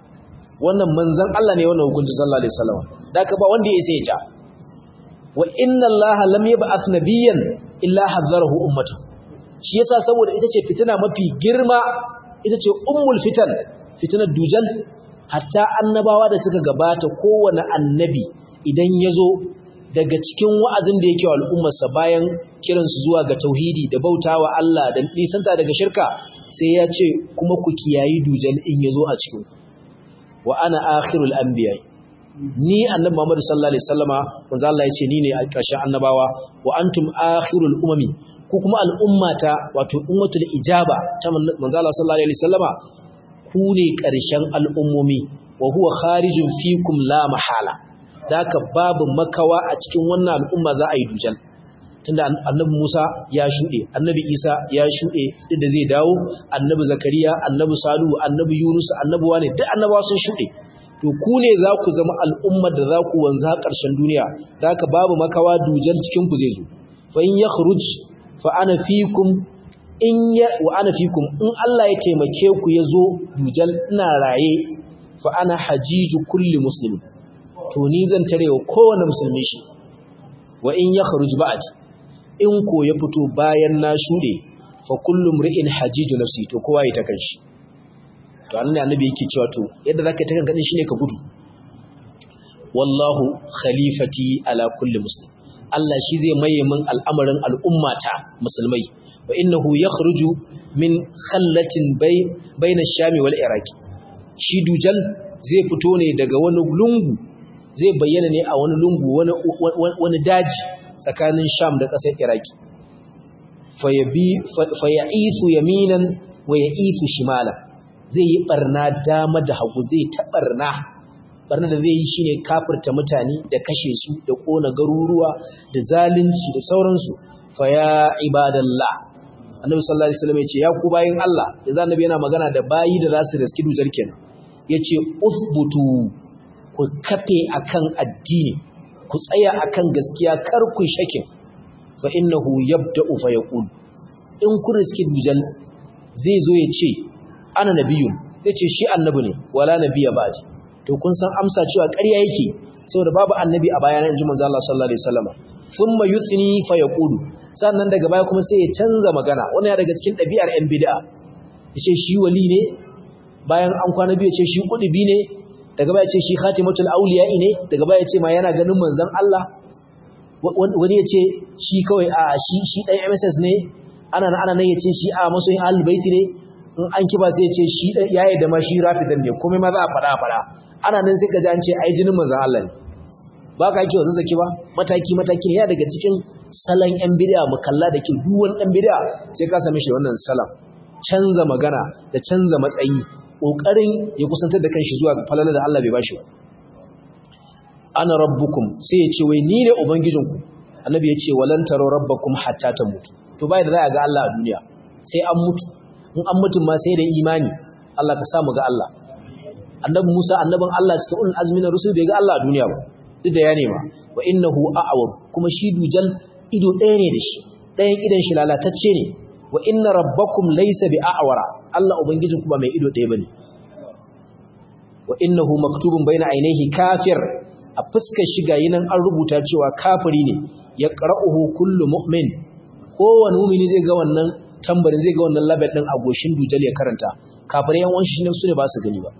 [SPEAKER 1] wannan manzon Allah ne wannan hukunci sallallahu alaihi wasallam da ka ba wanda ya sai ja wa inna Allah lam yab'ath nabiyyan illa hadzarahu ummatahu shi yasa saboda ita ce fitina mafi girma ita ce ummul fitan fitinar dujal hatta annabawa da suka gabata kowane annabi idan ya zo daga cikin wa'azin da yake wa al'ummarsa bayan kiransu zuwa ga tauhidi da bautawa Allah da nisanta daga shirka sai ya ce kuma ku kiyayi dujal in ya zo a cikin wa ana akhirul anbiya ni annabi Muhammad sallallahu alaihi wasallama manzo Allah ya ce ni ne a ƙarshen annabawa wa antum akhirul umami ku kuma al'ummata wato ummatul ijaba ta manzo Allah sallallahu alaihi wasallama ku ne ƙarshen al'ummomi wa huwa kharijun fikum la mahala daka babu makawa a cikin wannan al'umma za a yi dujal tunda annabi Musa ya shuɗe annabi Isa ya shuɗe duk da zai dawo annabi Zakariya annabi Salihu annabi Yunus annabi wane duk annabawa sun shuɗe to ku ne za ku zama al'ummar da za ku wanzu ƙarshen duniya daka babu makawa dujal cikin ku zai zo fa in yakhruj fa ana fikum in ya wa ana fikum in Allah ya taimake ku yazo dujal ina raye fa ana hajiju kulli muslim to ni zan tare wa kowane musulmi shi wa in yakhruj ba'd in ko ya fito bayan na shude fa kullu mri'in hajiju nafsi to kowa ya ta kanshi to annabi annabi yake cewa to yadda zaka ta kanka shine ka gudu wallahu khalifati ala kulli muslim Allah shi zai maye min al'amarin al'ummata musulmai wa innahu yakhruju min khallatin bay bayna ash-shami wal iraqi shi dujal zai fito ne daga wani lungu zai bayyana ne a wani lungu wani wani daji tsakanin sham da ƙasar iraqi fayabi faya'isu yaminan wa ya'isu shimala zai yi barna dama da hagu zai ta barna barna da zai yi shine kafirta mutane da kashe su da kona garuruwa da zalunci da sauransu fa ya ibadallah annabi sallallahu alaihi wasallam yace ya ku bayin Allah yanzu annabi yana magana da bayi da zasu riski dujar kenan yace usbutu ku kafe akan addini ku tsaya akan gaskiya kar ku shakin fa innahu yabda'u fa yaqul in ku riski dujal zai zo ya ce ana nabiyun zai ce shi annabi ne wala nabiyya ba'di to kun san amsa cewa ƙarya yake saboda babu annabi a bayanan inji manzo Allah sallallahu alaihi wasallam thumma yusni fa yaqulu sannan daga baya kuma sai ya canza magana wannan ya daga cikin ɗabi'ar yan bid'a yace shi wali ne bayan an kwana biyu yace shi kudubi ne daga baya yace shi khatimatul awliya ne daga baya yace ma yana ganin manzon Allah wani yace shi kawai a shi shi dan MSS ne ana ana nan yace shi a masoyin ahlul baiti ne in an kiba sai yace shi yayi da ma shi rafidan ne komai ma za a fada fada ana nan sai ka ji an ce ai jinin manzon Allah ne ba ka yake zazzaki ba mataki mataki ya daga cikin salon yan bid'a mu kalla da ke duwan dan bid'a sai ka same shi wannan salam canza magana da canza matsayi kokarin ya kusantar da kanshi zuwa falala da Allah bai bashi ba ana rabbukum sai ya ce wai ni ne ubangijinku annabi ya ce walan taro rabbakum hatta tamutu to bai da za a ga Allah a duniya sai an mutu in an mutum ma sai da imani Allah ka samu ga Allah annabi Musa annabin Allah cikin ulul azmi na rusul bai ga Allah a duniya ba duk da ya nema wa innahu a'war kuma shi dujal ido ɗaya ne da shi ɗayan idan shi lalatacce ne wa inna rabbakum laysa bi a'wara Allah ubangijin ku ba mai ido ɗaya bane wa innahu maktubun baina ainihi kafir a fuskar shi gayi nan an rubuta cewa kafiri ne ya qara'uhu kullu mu'min kowane mu'mini zai ga wannan tambarin zai ga wannan label din a goshin dujal ya karanta kafirai yan wanshi ne su ne ba su gani ba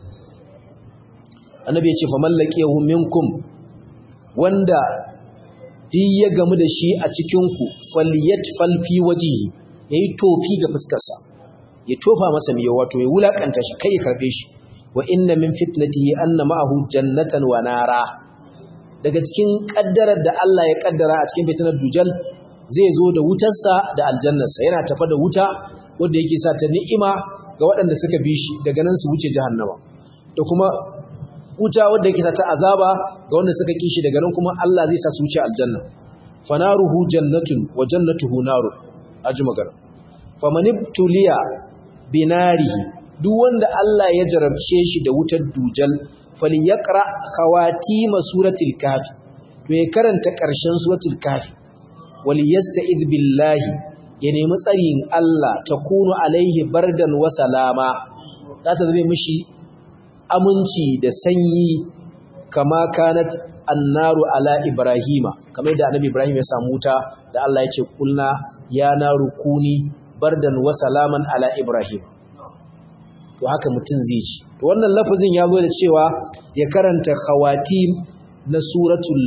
[SPEAKER 1] annabi ya ce faman laqiyahu minkum wanda duk ya gamu da shi a cikin ku falyatfal fi wajhihi yayi tofi ga fuskar sa ya tofa masa miyo wato ya wulakanta shi kai ya karbe shi wa inna min fitnatihi anna ma'ahu jannatan wa nara daga cikin kaddarar da Allah ya kaddara a cikin fitnar dujal zai zo da wutarsa da aljannarsa yana tafa da wuta wanda yake sa ta ni'ima ga waɗanda suka bi shi daga nan su wuce jahannama da kuma wuta wanda yake sa ta azaba ga wanda suka ki shi daga nan kuma Allah zai sa su wuce aljanna fanaruhu jannatun wa jannatuhu narun aji magana famanibtuliya binarihi duk wanda Allah ya jarabce shi da wutar dujal falyaqra khawatima suratul kafi to ya karanta ƙarshen suratul kafi wal yasta'id billahi ya nemi tsarin Allah takunu alaihi bardan wa salama za ta zame mishi aminci da sanyi kama kanat annaru ala ibrahima kamar da annabi ibrahim ya samu wuta da Allah ya ce kulna ya naru kuni bardan wa salaman ala ibrahim to haka mutum zai ci to wannan lafazin ya zo da cewa ya karanta khawatim na suratul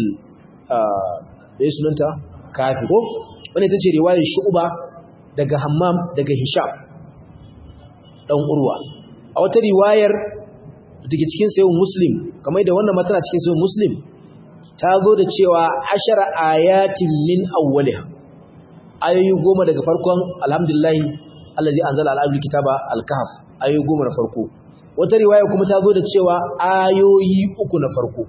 [SPEAKER 1] da sunanta kafi ko wanda ita ce riwayar shu'ba daga hammam daga hisham dan urwa a wata riwayar daga cikin sayin muslim kamar da wannan matana cikin sayin muslim ta zo da cewa ashara ayatin min awwaliha ayoyi goma daga farkon alhamdulillahi allazi anzala ala abdil kitaba al-kahf ayoyi goma na farko wata riwaya kuma ta zo da cewa ayoyi uku na farko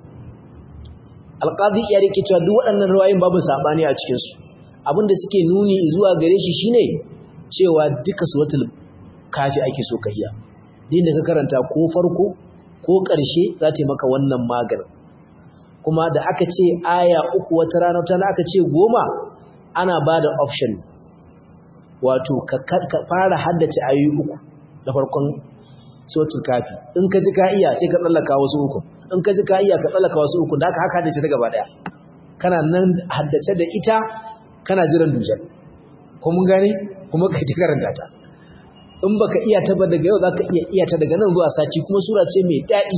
[SPEAKER 1] alqadi ya rike cewa duk waɗannan riwayoyin babu sabani a cikin su abinda suke nuni zuwa gare shi shine cewa duka suratul kafi ake so ka iya din da ka karanta ko farko ko ƙarshe za ta yi maka wannan maganin kuma da aka ce aya uku wata rana wata aka ce goma ana ba da option wato ka fara haddace ayoyi uku da farkon suratul kafi in ka ji ka iya sai ka tsallaka wasu uku in ka ji ka iya ka tsallaka wasu uku da aka haka haddace ta gaba daya kana nan haddace da ita kana jiran dujar ko mun gane kuma kai ta karanta ta in baka iya ta ba daga yau zaka iya iya ta daga nan zuwa sati kuma sura ce mai daɗi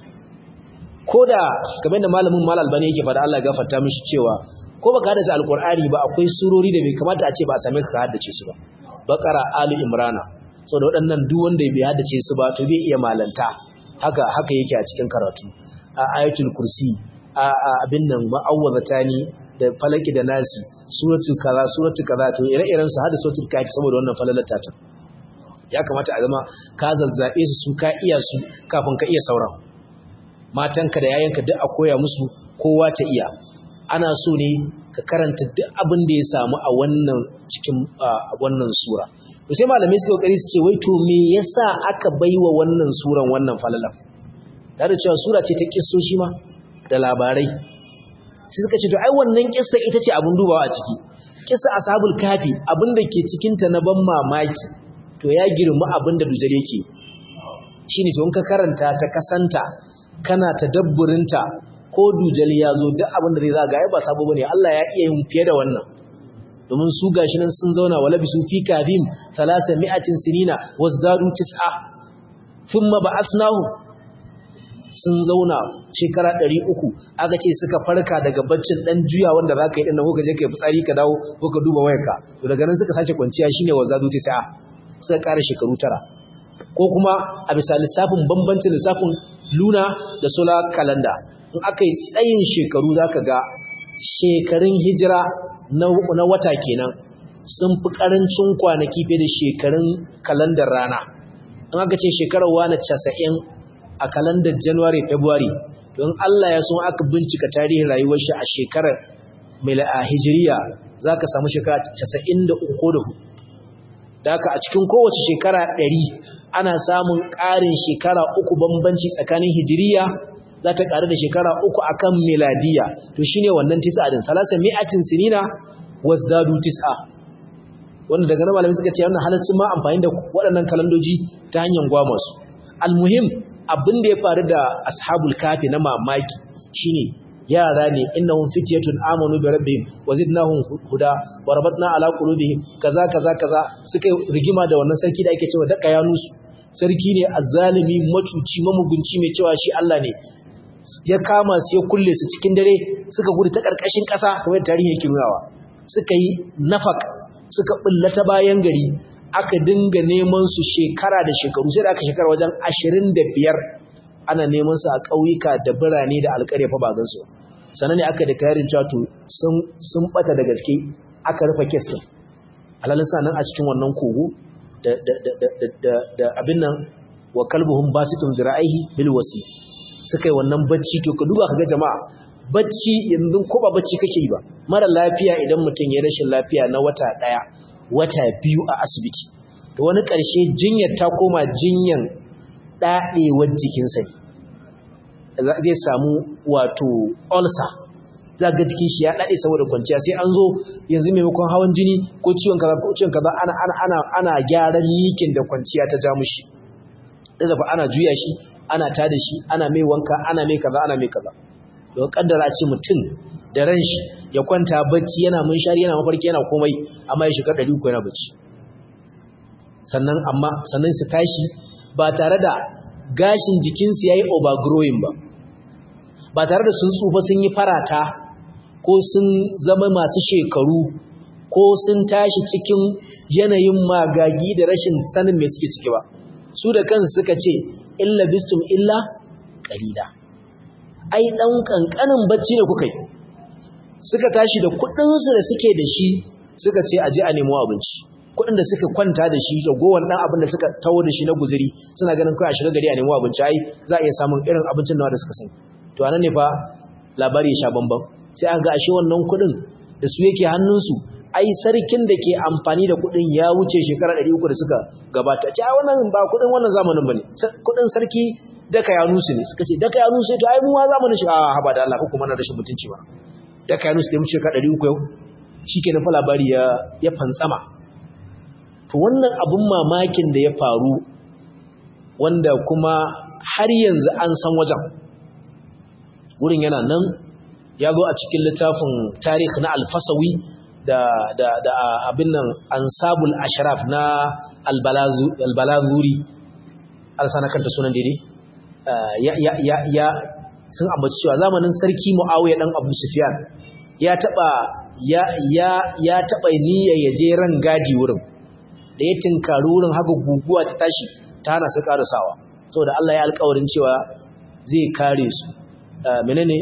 [SPEAKER 1] koda kamar da malamin mal albani yake fada Allah ya gafarta mishi cewa ko baka haddace alqur'ani ba akwai surori da bai kamata a ce ba a same ka haddace su ba baqara ali imrana saboda waɗannan duk wanda bai haddace su ba to bai iya malanta haka haka yake a cikin karatu a ayatul kursi a abin nan ma'awwazatani da falaki da nasi suratul kaza suratul kaza to ire-iren su hada suratul kafi saboda wannan falalata ta ya kamata a zama ka zazzabe su su ka iya su kafin ka iya sauran matanka da yayanka duk a koya musu kowa ta iya ana so ne ka karanta duk abin da ya samu a wannan cikin wannan sura to sai malamai suka kokari su ce wai to me yasa aka baiwa wannan suran wannan falalan tare da cewa sura ce ta kissoshi ma da labarai sai suka ce to ai wannan kissa ita ce abin dubawa a ciki kissa ashabul kafi abin da ke cikin ta na ban mamaki to ya girma abin da dujal yake shine to in ka karanta ta kasanta kana tadabburinta ko dujal ya zo duk abin da zai zaga ai ba sabo bane Allah ya iya yin fiye da wannan domin su gashi nan sun zauna wala bisu fi kafim 300 sinina wasdadu tis'a thumma ba'asnahu sun zauna shekara 300 aka ce suka farka daga baccin dan juya wanda zaka yi dinnan ko ka je kai fitsari ka dawo ko ka duba wayarka to daga nan suka sace kwanciya shine wasdadu tis'a suka ƙara shekaru tara ko kuma a bisa lissafin bambancin lissafin luna da solar calendar in aka yi tsayin shekaru za ka ga shekarun hijira na wata kenan sun fi ƙarancin kwanaki fiye da shekarun kalandar rana in aka ce shekarar wani casa'in a kalandar january february don allah ya so aka bincika tarihin rayuwar shi a shekarar a hijiriya za ka samu shekara casa'in da uku da hudu da haka a cikin kowace shekara ɗari ana samun ƙarin shekara uku bambanci tsakanin hijiriya za ta ƙaru da shekara uku akan miladiya to shine wannan tis'a din salasa mi'atin sinina wasdadu tis'a wanda daga nan malamai suka ce wannan halaccin ma amfani da waɗannan kalandoji ta hanyar gwama su almuhim abin da ya faru da ashabul kafi na mamaki shine yara ne innahum fityatun amanu bi rabbihim wa zidnahum huda wa rabatna ala qulubihim kaza kaza kaza suka rigima da wannan sarki da ake cewa daka ya nusu sarki ne azzalimi macuci mamugunci mai cewa shi Allah ne ya kama su ya kulle su cikin dare suka gudu ta karkashin ƙasa kamar tarihi yake nunawa suka yi nafak suka bullata bayan gari aka dinga neman su shekara da shekaru sai da aka shekara wajen 25 ana neman su a ƙauyuka da birane da alƙarya fa ba gansu sannan ne aka da kayarin cewa to sun sun bata da gaske aka rufe kes din alalin sanan a cikin wannan kogo da da da da da abin nan wa kalbuhum basitun zira'ihi bil wasi suka yi wannan bacci to ka duba kaga jama'a bacci yanzu ko ba bacci kake yi ba mara lafiya idan mutum ya rashin lafiya na wata daya wata biyu a asibiti to wani ƙarshe jinyar ta koma jinyan ɗaɗewar jikinsa ne zai samu wato ulcer za ga jikin shi ya daɗe saboda kwanciya sai an zo yanzu maimakon hawan jini ko ciwon kaza ko ciwon kaza ana ana ana ana gyaran likin da kwanciya ta ja mushi da fa ana juya shi ana tada shi ana mai wanka ana mai kaza ana mai kaza to kaddara ce mutum da ran shi ya kwanta bacci yana munshari yana mafarki yana komai amma ya shiga 300 yana bacci sannan amma sannan su tashi ba tare da gashin jikinsu yayi overgrowing ba ba tare da sun tsufa sun yi farata ko sun zama masu shekaru ko sun tashi cikin yanayin magagi da rashin sanin mai suke ciki ba su da kansu suka ce illa bistum illa qalila ai dan kankanin bacci ne kuka yi suka tashi da kudin su da suke da shi suka ce aje a nemo abinci kudin da suka kwanta da shi da gowan dan abin da suka tawo da shi na guzuri suna ganin kai a shiga gari a nemo abinci ai za a iya samun irin abincin nawa da suka sani to anan ne fa labari ya sha bamban sai an ga ashe wannan kudin da su yake hannunsu ai sarkin da ke amfani da kudin ya wuce shekara 300 da suka gabata ce ai wannan ba kudin wannan zamanin bane kudin sarki daka ya nusu ne suka ce daka ya nusu to ai mu ma zamanin shi a haba da Allah ko kuma na rashin mutunci ba daka ya nusu da mu shekara 300 yau shikenan fa labari ya ya fantsama to wannan abun mamakin da ya faru wanda kuma har yanzu an san wajen wurin yana nan ya zo a cikin littafin tarih na alfasawi da, da, da abin nan ansabul ashraf na albalazuri alsana kanta sunan daidai ya, ya, ya, ya sun ambaci cewa zamanin sarki mu'awiyar dan abu sufyan ya taba ya, ya, ya taba niyyar ya je ran gadi wurin da ya tinkari wurin haka guguwa ta tashi ta hana su karasawa saboda Allah ya alƙawarin cewa zai kare su menene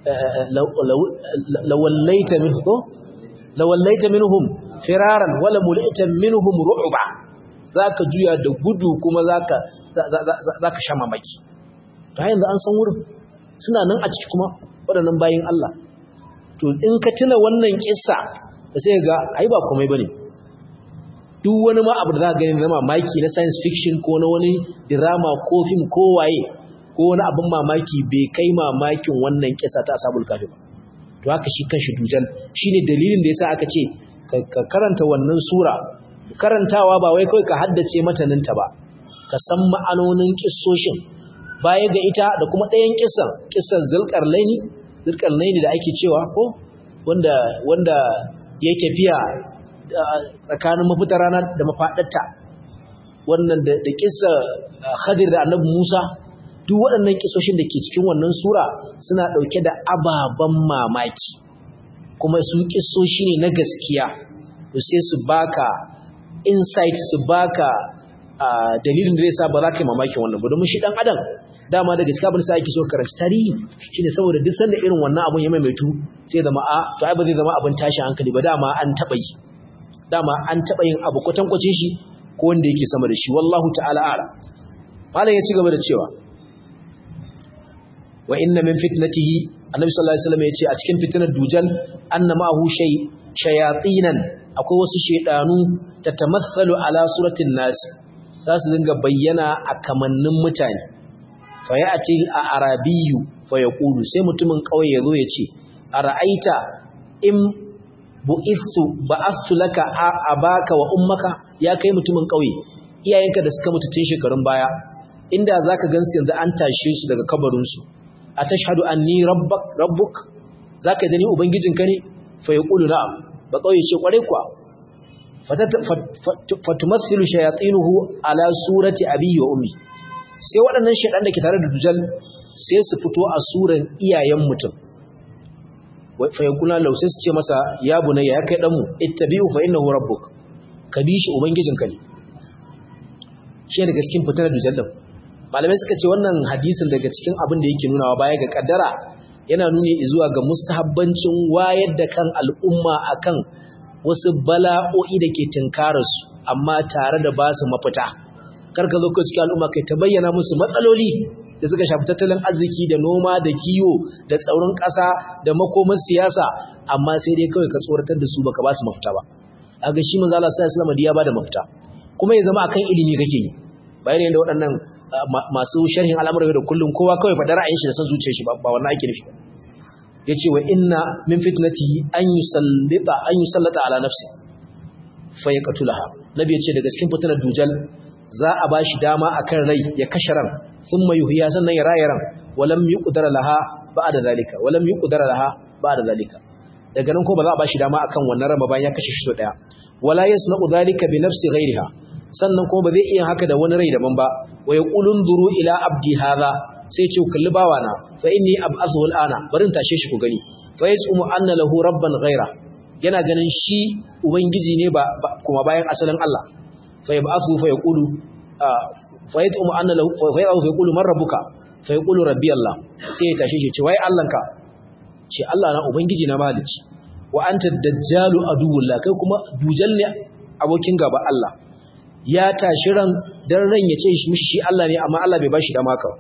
[SPEAKER 1] lawallaita minhum lawallaita minhum firaran wala mulita minhum ru'ba zaka juya da gudu kuma zaka zaka sha mamaki to yanzu an san wurin suna nan a ciki kuma waɗannan bayin Allah to in ka tuna wannan kissa da sai ga ai ba komai bane duk wani ma abu da zaka gani na mamaki na science fiction ko na wani drama ko film ko waye ko wani abin mamaki bai kai mamakin wannan kisa ta asabul kafi ba to haka shi kanshi dujal shine dalilin da yasa aka ce ka karanta wannan sura karantawa ba wai kai ka haddace mataninta ba ka san ma'anonin kissoshin baya ga ita da kuma ɗayan kissan kissan zulkarnaini zulkarnaini da ake cewa ko wanda wanda ya tafiya tsakanin mafitar rana da mafaɗarta wannan da kissa Khadir da Annabi Musa duk waɗannan kisoshin da ke cikin wannan sura suna ɗauke da ababen mamaki kuma su kisoshi ne na gaskiya to sai su baka insight su baka dalilin da zai sa ba za ka yi mamakin wannan ba domin shi ɗan adam dama da gaskiya abin sa ake so karanci tarihi shine saboda duk sanda irin wannan abun ya maimaitu sai zama a to ai ba zai zama abin tashin hankali ba dama an taɓa yi dama an taɓa yin abu kwatankwacin shi ko wanda yake sama da shi wallahu ta'ala ala malam ya ci gaba da cewa wa inna min fitnatihi annabi sallallahu alaihi wasallam yace a cikin fitnar dujal anna ma'ahu shay shayatinan akwai wasu shedanu tatamathalu ala suratin nas za su dinga bayyana a kamannin mutane fa ya'ti a arabiyyu fa yaqulu sai mutumin kauye yazo yace ara'aita in bu'istu ba'astu laka abaka wa ummaka ya kai mutumin kauye iyayenka da suka mutu tun shekarun baya inda zaka gansu yanzu an tashe su daga kabarin su atashhadu anni rabbak rabbuk zaka dani ubangijinka ne fa yaqulu na'am ba kauye ce kware kuwa fatumathilu shayatinuhu ala surati abi wa ummi sai waɗannan shedan da ke tare da dujal sai su fito a suran iyayen mutum fa yaqulu law sai su ce masa ya bunayya ya kai dan mu ittabi'u fa innahu rabbuk ka bi shi ubangijinka ne shi daga cikin fitar dujal din malamai suka ce wannan hadisin daga cikin abin da yake nunawa baya ga kaddara yana nuni zuwa ga mustahabbancin wayar da kan al'umma akan wasu bala'o'i da ke tinkararsu amma tare da ba su mafita karka zo kai cikin al'umma kai ta bayyana musu matsaloli da suka shafi tattalin arziki da noma da kiwo da tsaurin ƙasa da makomar siyasa amma sai dai kawai ka tsoratar da su baka ba su mafita ba kaga shi manzo Allah sallallahu alaihi ya bada mafita kuma ya zama akan ilimi kake yi bayan da waɗannan masu sharhin al'amuran da kullum kowa kawai faɗa ra'ayin shi da san zuciyar shi ba wannan ake nufi yace wa inna min fitnatihi an yusallita an yusallata ala nafsi fa yaqtulaha nabi yace daga cikin fitnar dujal za a bashi dama akan rai ya kashe ran thumma yuhya sannan ya raya ran walam yuqdara laha ba'da zalika walam yuqdara laha ba'da zalika daga nan ko ba za a bashi dama akan wannan ran bayan ya kashe shi so daya wala yasna'u zalika bi nafsi ghayriha sannan kuma ba zai iya haka da wani rai daban ba wa yaqulun duru ila abdi hadha sai ce kalli bawana fa inni ab'athu al'ana barin tashe shi ku gani fa yasumu anna lahu rabban ghayra yana ganin shi ubangiji ne ba kuma bayan asalin Allah fa yab'athu fa yaqulu fa yasumu anna lahu fa yaqulu fa yaqulu man rabbuka fa yaqulu rabbi Allah sai ya tashe shi ce wai Allahnka ce Allah na ubangiji na malici wa anta dajjalu aduwullah kai kuma dujal ne abokin gaba Allah ya tashi ran dan ran ya ce shi mishi shi Allah ne amma Allah bai bashi dama ka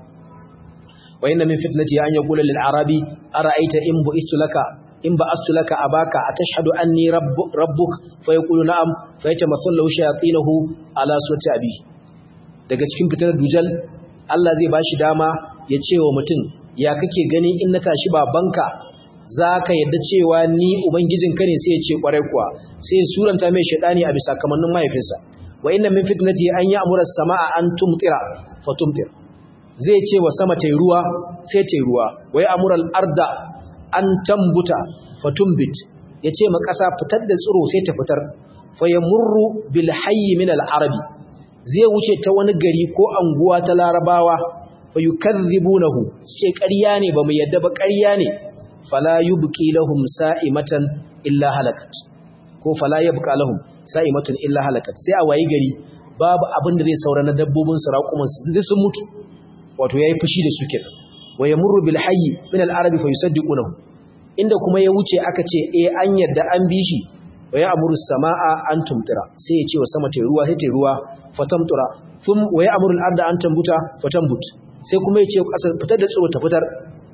[SPEAKER 1] wa inna min fitnati an yaqula lil arabi ara'aita in bu'istu laka in ba'astu laka abaka atashhadu anni rabbuk fa yaqulu na'am fa yatamathalu lahu shayatinuhu ala suwati abi daga cikin fitnar dujal Allah zai bashi dama ya ce wa mutum ya kake gani in na tashi babanka za ka yadda cewa ni ubangijinka ne sai ya ce kwarai kuwa sai ya suranta mai shaidani a bisa kamannin mahaifinsa wa inna min fitnati an ya'mura as-samaa an tumtira fa tumtir zai ce wa sama tayi ruwa sai tayi ruwa wa ya'mura al-arda an tambuta fa tumbit yace ma kasa fitar da tsiro sai ta fitar fa yamurru bil hayy min al-arabi zai wuce ta wani gari ko anguwa ta larabawa fa yukadhibunahu ce ƙarya ne ba mu yadda ba ƙarya ne fala yubqi lahum sa'imatan illa halakat ko fala yabqa lahum sa'imatun illa halakat sai a wayi gari babu abin da zai saura na dabbobin su raƙuman su duk sun mutu wato yayi fushi da su kenan wa yamurru bil hayy min al arabi fa yusaddiqunahu inda kuma ya wuce aka ce eh an yadda an bi shi wa ya'muru samaa an tumtira sai ya ce wa sama ta ruwa sai ta ruwa fatamtura thum wa ya'muru al arda an tambuta fatambut sai kuma ya ce kasar fitar da tsiro ta fitar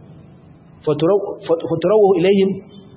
[SPEAKER 1] faturawu ilayhim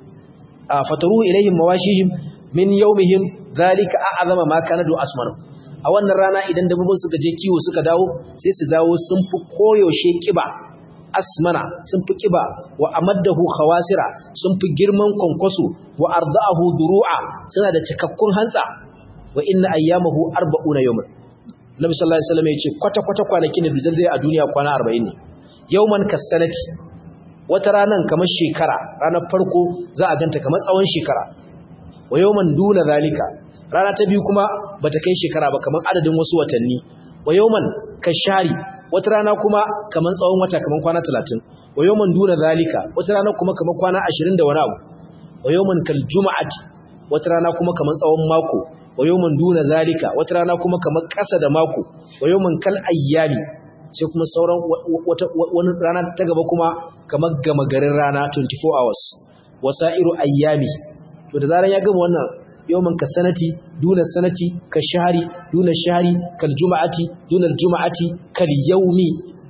[SPEAKER 1] fataruhu ilayhim mawashihim min yawmihim zalika a'zama ma kana du asmar a wannan rana idan dabbobin suka je kiwo suka dawo sai su dawo sun fi koyaushe kiba asmana sun fi kiba wa amaddahu khawasira sun fi girman kwankwaso wa arda'ahu duru'a suna da cikakkun hantsa wa inna ayyamahu arba'una yawman Nabi sallallahu alaihi wasallam ya ce kwata kwata kwanakin da dujal zai a duniya kwana 40 ne yawman kasanati wata ranan kamar shekara ranar farko za a ganta kamar tsawon shekara wa yawman duna zalika rana ta biyu kuma bata kai shekara ba kamar adadin wasu watanni wa yawman kashari wata rana kuma kamar tsawon wata kamar kwana 30 wa yawman duna zalika wata rana kuma kamar kwana 20 da wani abu wa yawman kal juma'ati wata rana kuma kamar tsawon mako wa yawman duna zalika wata rana kuma kamar ƙasa da mako wa yawman kal ayyami sai kuma sauran wani rana ta gaba kuma kamar gama garin rana 24 hours wasa'iru ayyami to da zaran ya gama wannan yawman ka sanati duna sanati ka shahari duna shahari kal juma'ati duna juma'ati kal yawmi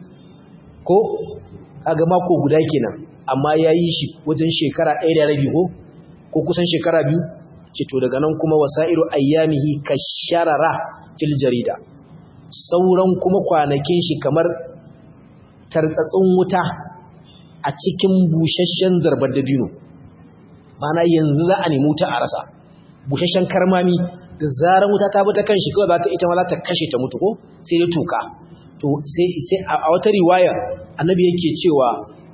[SPEAKER 1] ko kaga mako guda kenan amma yayi shi wajen shekara 1 da rabi ko ko kusan shekara biyu ce to daga nan kuma wasa'iru ayyamihi kasharara fil jarida sauran kuma kwanakin shi kamar tartsatsin wuta a cikin busasshen zarbar dabino mana yanzu za a nemi wuta a rasa busasshen karmami da zarar wuta ta bi ta kan shi kawai za ta ita ma za ta kashe ta mutu ko sai dai tuka to sai a wata riwaya annabi yake cewa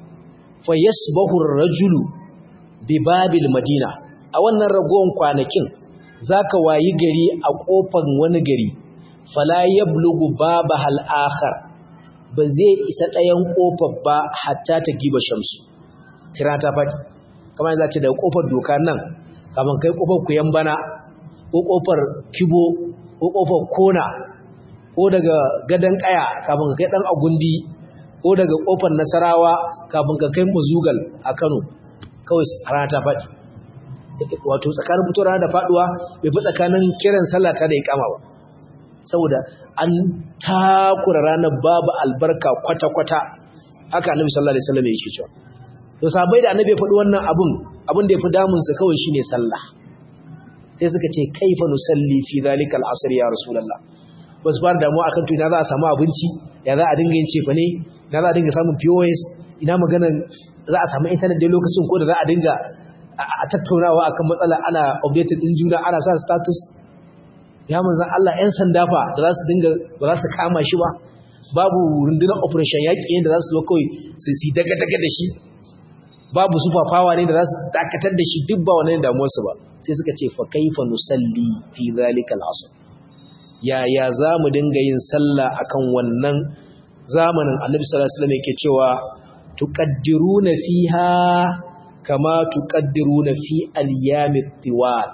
[SPEAKER 1] fa yasbahu ar-rajulu bi babil madina a wannan ragowar kwanakin zaka wayi gari a kofar wani gari fala yablugu babahal akhar ba zai isa ɗayan kofar ba hatta ta giba shamsu tira ta faɗi kamar za ce daga kofar doka nan kamar kai kofar kuyan bana ko kofar kibo ko kofar kona ko daga gadan kaya kafin ka kai dan agundi ko daga kofar nasarawa kafin ka kai muzugal a Kano kawai rana ta faɗi wato tsakanin fitowar da faduwa bai fi tsakanin kiran sallah ta da iqama ba saboda an takura ranar babu albarka kwata-kwata haka annabi sallallahu alaihi wasallam yake cewa to sabai da annabi ya faɗi wannan abun abun da ya fi damun su kawai shine sallah sai suka ce kaifa nusalli fi zalikal asr ya rasulullah ba su fara damuwa akan to ina za a samu abinci ya za a dinga yin cefa ne ina za a dinga samun POS ina maganar za a samu internet dai lokacin ko da za a dinga a tattaunawa akan matsala ana updated din juna ana sa status ya manzan Allah 'yan sanda fa da za su dinga ba za su kama shi ba babu rundunar operation yaƙi da za su zo kawai su si daga-daga da shi babu super power ne da za su dakatar da shi duk ba wani damuwarsu ba sai suka ce fa kaifa nusalli fi zalikal asr yaya za mu dinga yin sallah akan wannan zamanin annabi sallallahu alaihi wasallam yake cewa tuqaddiruna fiha kama tuqaddiruna fi al-yamit tiwal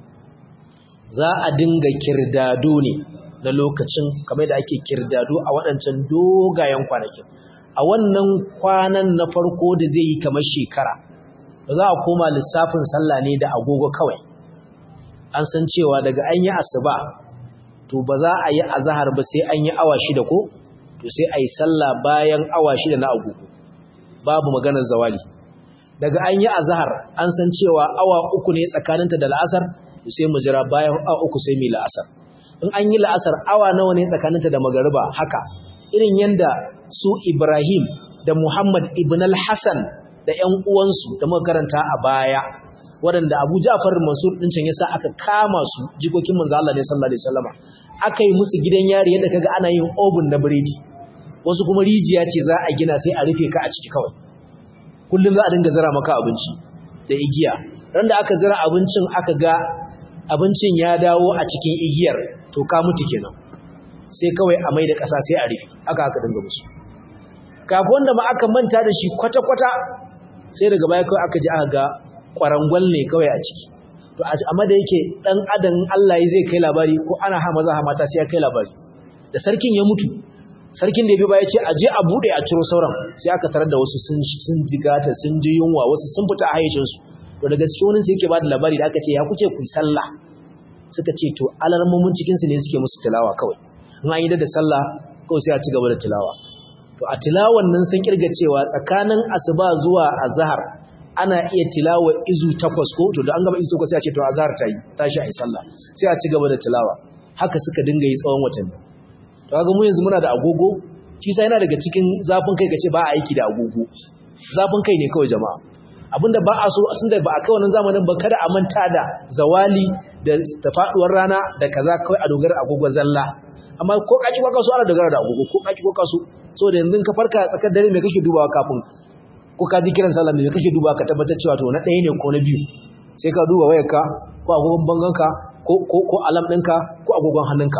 [SPEAKER 1] za a dinga kirdado ne na lokacin kamar da ake kirdado a waɗancan dogayen kwanakin a wannan kwanan na farko da zai yi kamar shekara ba za a koma lissafin sallah ne da agogo kawai an san cewa daga an yi asuba to ba za a yi azahar ba sai an yi awa shida ko to sai a yi sallah bayan awa shida na agogo babu maganar zawali daga an yi azahar an san cewa awa uku ne tsakaninta da la'asar sai mu jira bayan a uku sai mai la'asar in an yi la'asar awa nawa ne tsakaninta da magariba haka irin yanda su Ibrahim da Muhammad ibn al-Hasan da ƴan uwansu da muka karanta a baya waɗanda Abu Ja'far Mansur din can yasa aka kama su jikokin manzo Allah ne sallallahu alaihi wasallama aka yi musu gidan yari yadda kaga ana yin oven na biredi wasu kuma rijiya ce za a gina sai a rufe ka a ciki kawai kullum za a dinga zira maka abinci da igiya ran da aka zira abincin aka ga abincin ya dawo a cikin igiyar to ka mutu kenan sai kawai a mai da ƙasa sai a rufe aka aka dinga musu kafin wanda ma aka manta da shi kwata-kwata sai daga baya kawai aka ji aka ga ƙwarangwal ne kawai a ciki to amma da yake ɗan adam Allah zai kai labari ko ana ha maza ha mata sai ya kai labari da sarkin ya mutu sarkin da ya bi baya ce a je a buɗe a ciro sauran sai aka tarar da wasu sun jigata sun ji yunwa wasu sun fita a hayyacinsu to daga cikin wani sai yake ba da labari da aka ce ya kuke ku sallah suka ce to alarmomin cikinsu ne suke musu tilawa kawai in an yi da sallah kawai sai a ci gaba da tilawa to a tilawan nan sun kirga cewa tsakanin asuba zuwa azhar ana iya tilawa izu takwas ko to da an gaba izu takwas sai a ce to azhar ta yi tashi a yi sallah sai a ci gaba da tilawa haka suka dinga yi tsawon watanni to kaga mu yanzu muna da agogo shi sai yana daga cikin zafin kai kace ba a aiki da agogo zafin kai ne kawai jama'a abinda ba a so tunda ba a kai wannan zamanin ba kada a manta da zawali da da faduwar rana da kaza kawai a dogara agogo zalla amma ko kaki ko kaso ana dogara da agogo ko kaki ko kaso saboda yanzu ka farka tsakar dare me kake dubawa kafin ko ka ji kiran sallah me kake dubawa ka tabbatar cewa to na ɗaya ne ko na biyu sai ka duba wayarka ko agogon banganka ko ko ko alam ɗinka ko agogon hannunka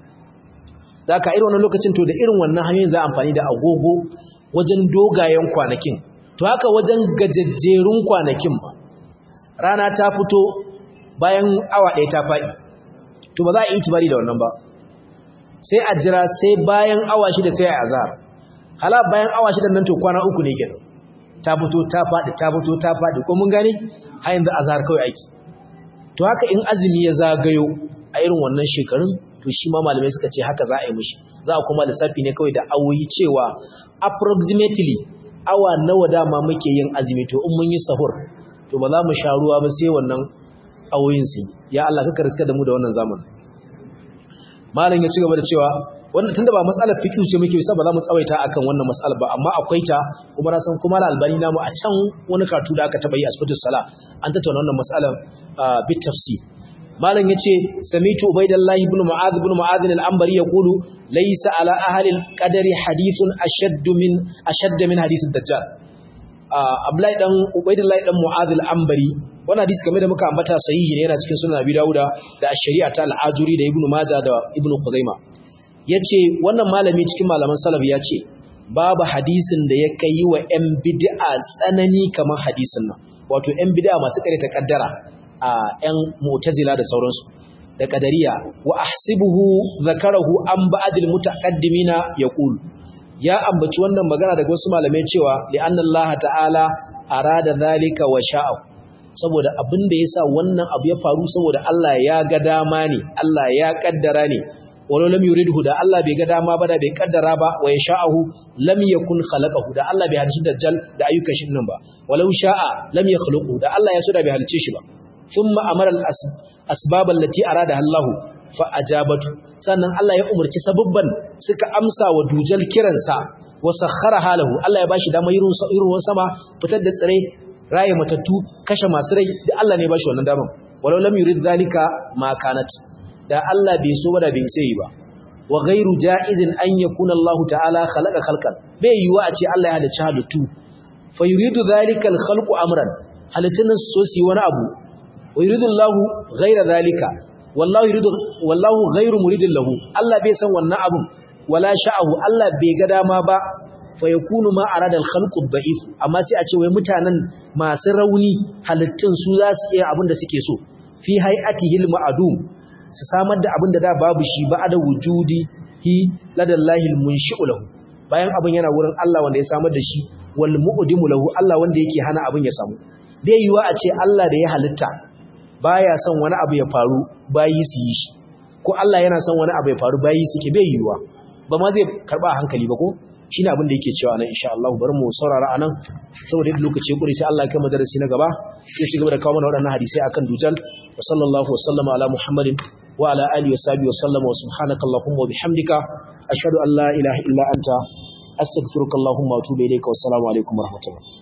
[SPEAKER 1] da ka irin wannan lokacin to da irin wannan hanyoyin za a amfani da agogo wajen dogayen kwanakin to haka wajen gajajjerun kwanakin ba rana ta fito bayan awa ɗaya ta faɗi to ba za a yi tibari da wannan ba sai a jira sai bayan awa shida sai a azhar hala bayan awa shida nan to kwana uku ne kenan ta fito ta faɗi ta fito ta faɗi ko mun gane har yanzu azhar kawai aiki to haka in azumi ya zagayo a irin wannan shekarun to shi ma malamai suka ce haka za a yi mishi za a kuma lissafi ne kawai da awoyi cewa approximately awa nawa dama muke yin azumi to in mun yi sahur to ba za mu sha ruwa ba sai wannan awoyin su ya Allah kaka riska da mu da wannan zamanin malam ya ci gaba da cewa wannan tunda ba matsalar fiqh ce muke sa ba za mu tsawaita akan wannan mas'alar ba amma akwai ta kuma na san kuma al-albani namu a can wani karatu da aka taba yi a sifatus sala an tattauna wannan mas'alar bit tafsir malam yace samitu ubaydallah ibn mu'adh ibn mu'adh al-anbari yaqulu laysa ala ahli al-qadari hadithun ashadd min ashadd min hadith ad-dajjal abdullahi dan ubaydallah dan mu'adh al-anbari wannan hadisi kamar da muka ambata sahihi ne yana cikin sunan abi dauda da ash-shari'a ta al-ajuri da ibn majah da ibn khuzaima yace wannan malami cikin malaman salaf yace babu hadisin da ya kai wa yan bid'a tsanani kamar hadisin nan wato yan bid'a masu kare ta kaddara a ‘yan mutazila da sauransu da qadariya wa ahsibuhu zakarahu an ba'dil mutaqaddimina yaqul ya ambaci wannan magana daga wasu malamai cewa li anna Allah ta'ala arada zalika wa sha'a saboda abin da yasa wannan abu ya faru saboda Allah ya ga dama ne Allah ya kaddara ne walau lam yuridhu da Allah bai ga dama ba da bai kaddara ba wa yasha'ahu lam yakun khalaqahu da Allah bai halice dajjal da ayyukan shi nan ba walau sha'a lam yakhluqu da Allah ya so da bai halice shi ba thumma amara al asbab allati arada Allah fa ajabatu sannan Allah ya umarci sababban suka amsa wa dujal kiransa wa sakhara halahu Allah ya bashi dama irin ruwan sama fitar da tsire raye matattu kashe masu rai da Allah ne ya bashi wannan daman walau lam yurid zalika ma kanat da Allah bai so ba da bai sai ba wa ghairu jaizin an yakuna Allah ta'ala khalaqa khalqan bai yiwa a ce Allah ya halicci halittu fa yuridu dhalika al-khalqu amran halittun so su wani abu wa yuridu Allah ghaira dhalika wallahu yuridu wallahu ghairu muridin lahu Allah bai san wannan abun wala sha'ahu Allah bai ga dama ba fa yakunu ma arada al-khalqu ad-da'if amma sai a ce wai mutanen masu rauni halittun su za su iya abin da suke so fi hay'atihi al-ma'dum su samar da abin da da babu shi ba da wujudi hi ladallahi al-munshi'u lahu bayan abin yana wurin Allah wanda ya samar da shi wal mu'dimu lahu Allah wanda yake hana abin ya samu bai yiwa a ce Allah da ya halitta baya son wani abu ya faru bayi su yi shi ko Allah yana son wani abu ya faru bayi suke bai yiwa ba ma zai karba hankali ba ko shine abin da yake cewa nan insha Allah bari mu saurara anan saboda yadda lokaci ya kure sai Allah ya kai mu darasi na gaba sai shi gaba da kawo mana waɗannan hadisi akan dujal wa sallallahu wa sallama ala muhammadin wa ala alihi wa sahbihi wa sallama wa subhanaka allahumma wa bihamdika ashhadu an la ilaha illa anta astaghfiruka allahumma wa atubu ilayka wa assalamu alaikum wa rahmatullah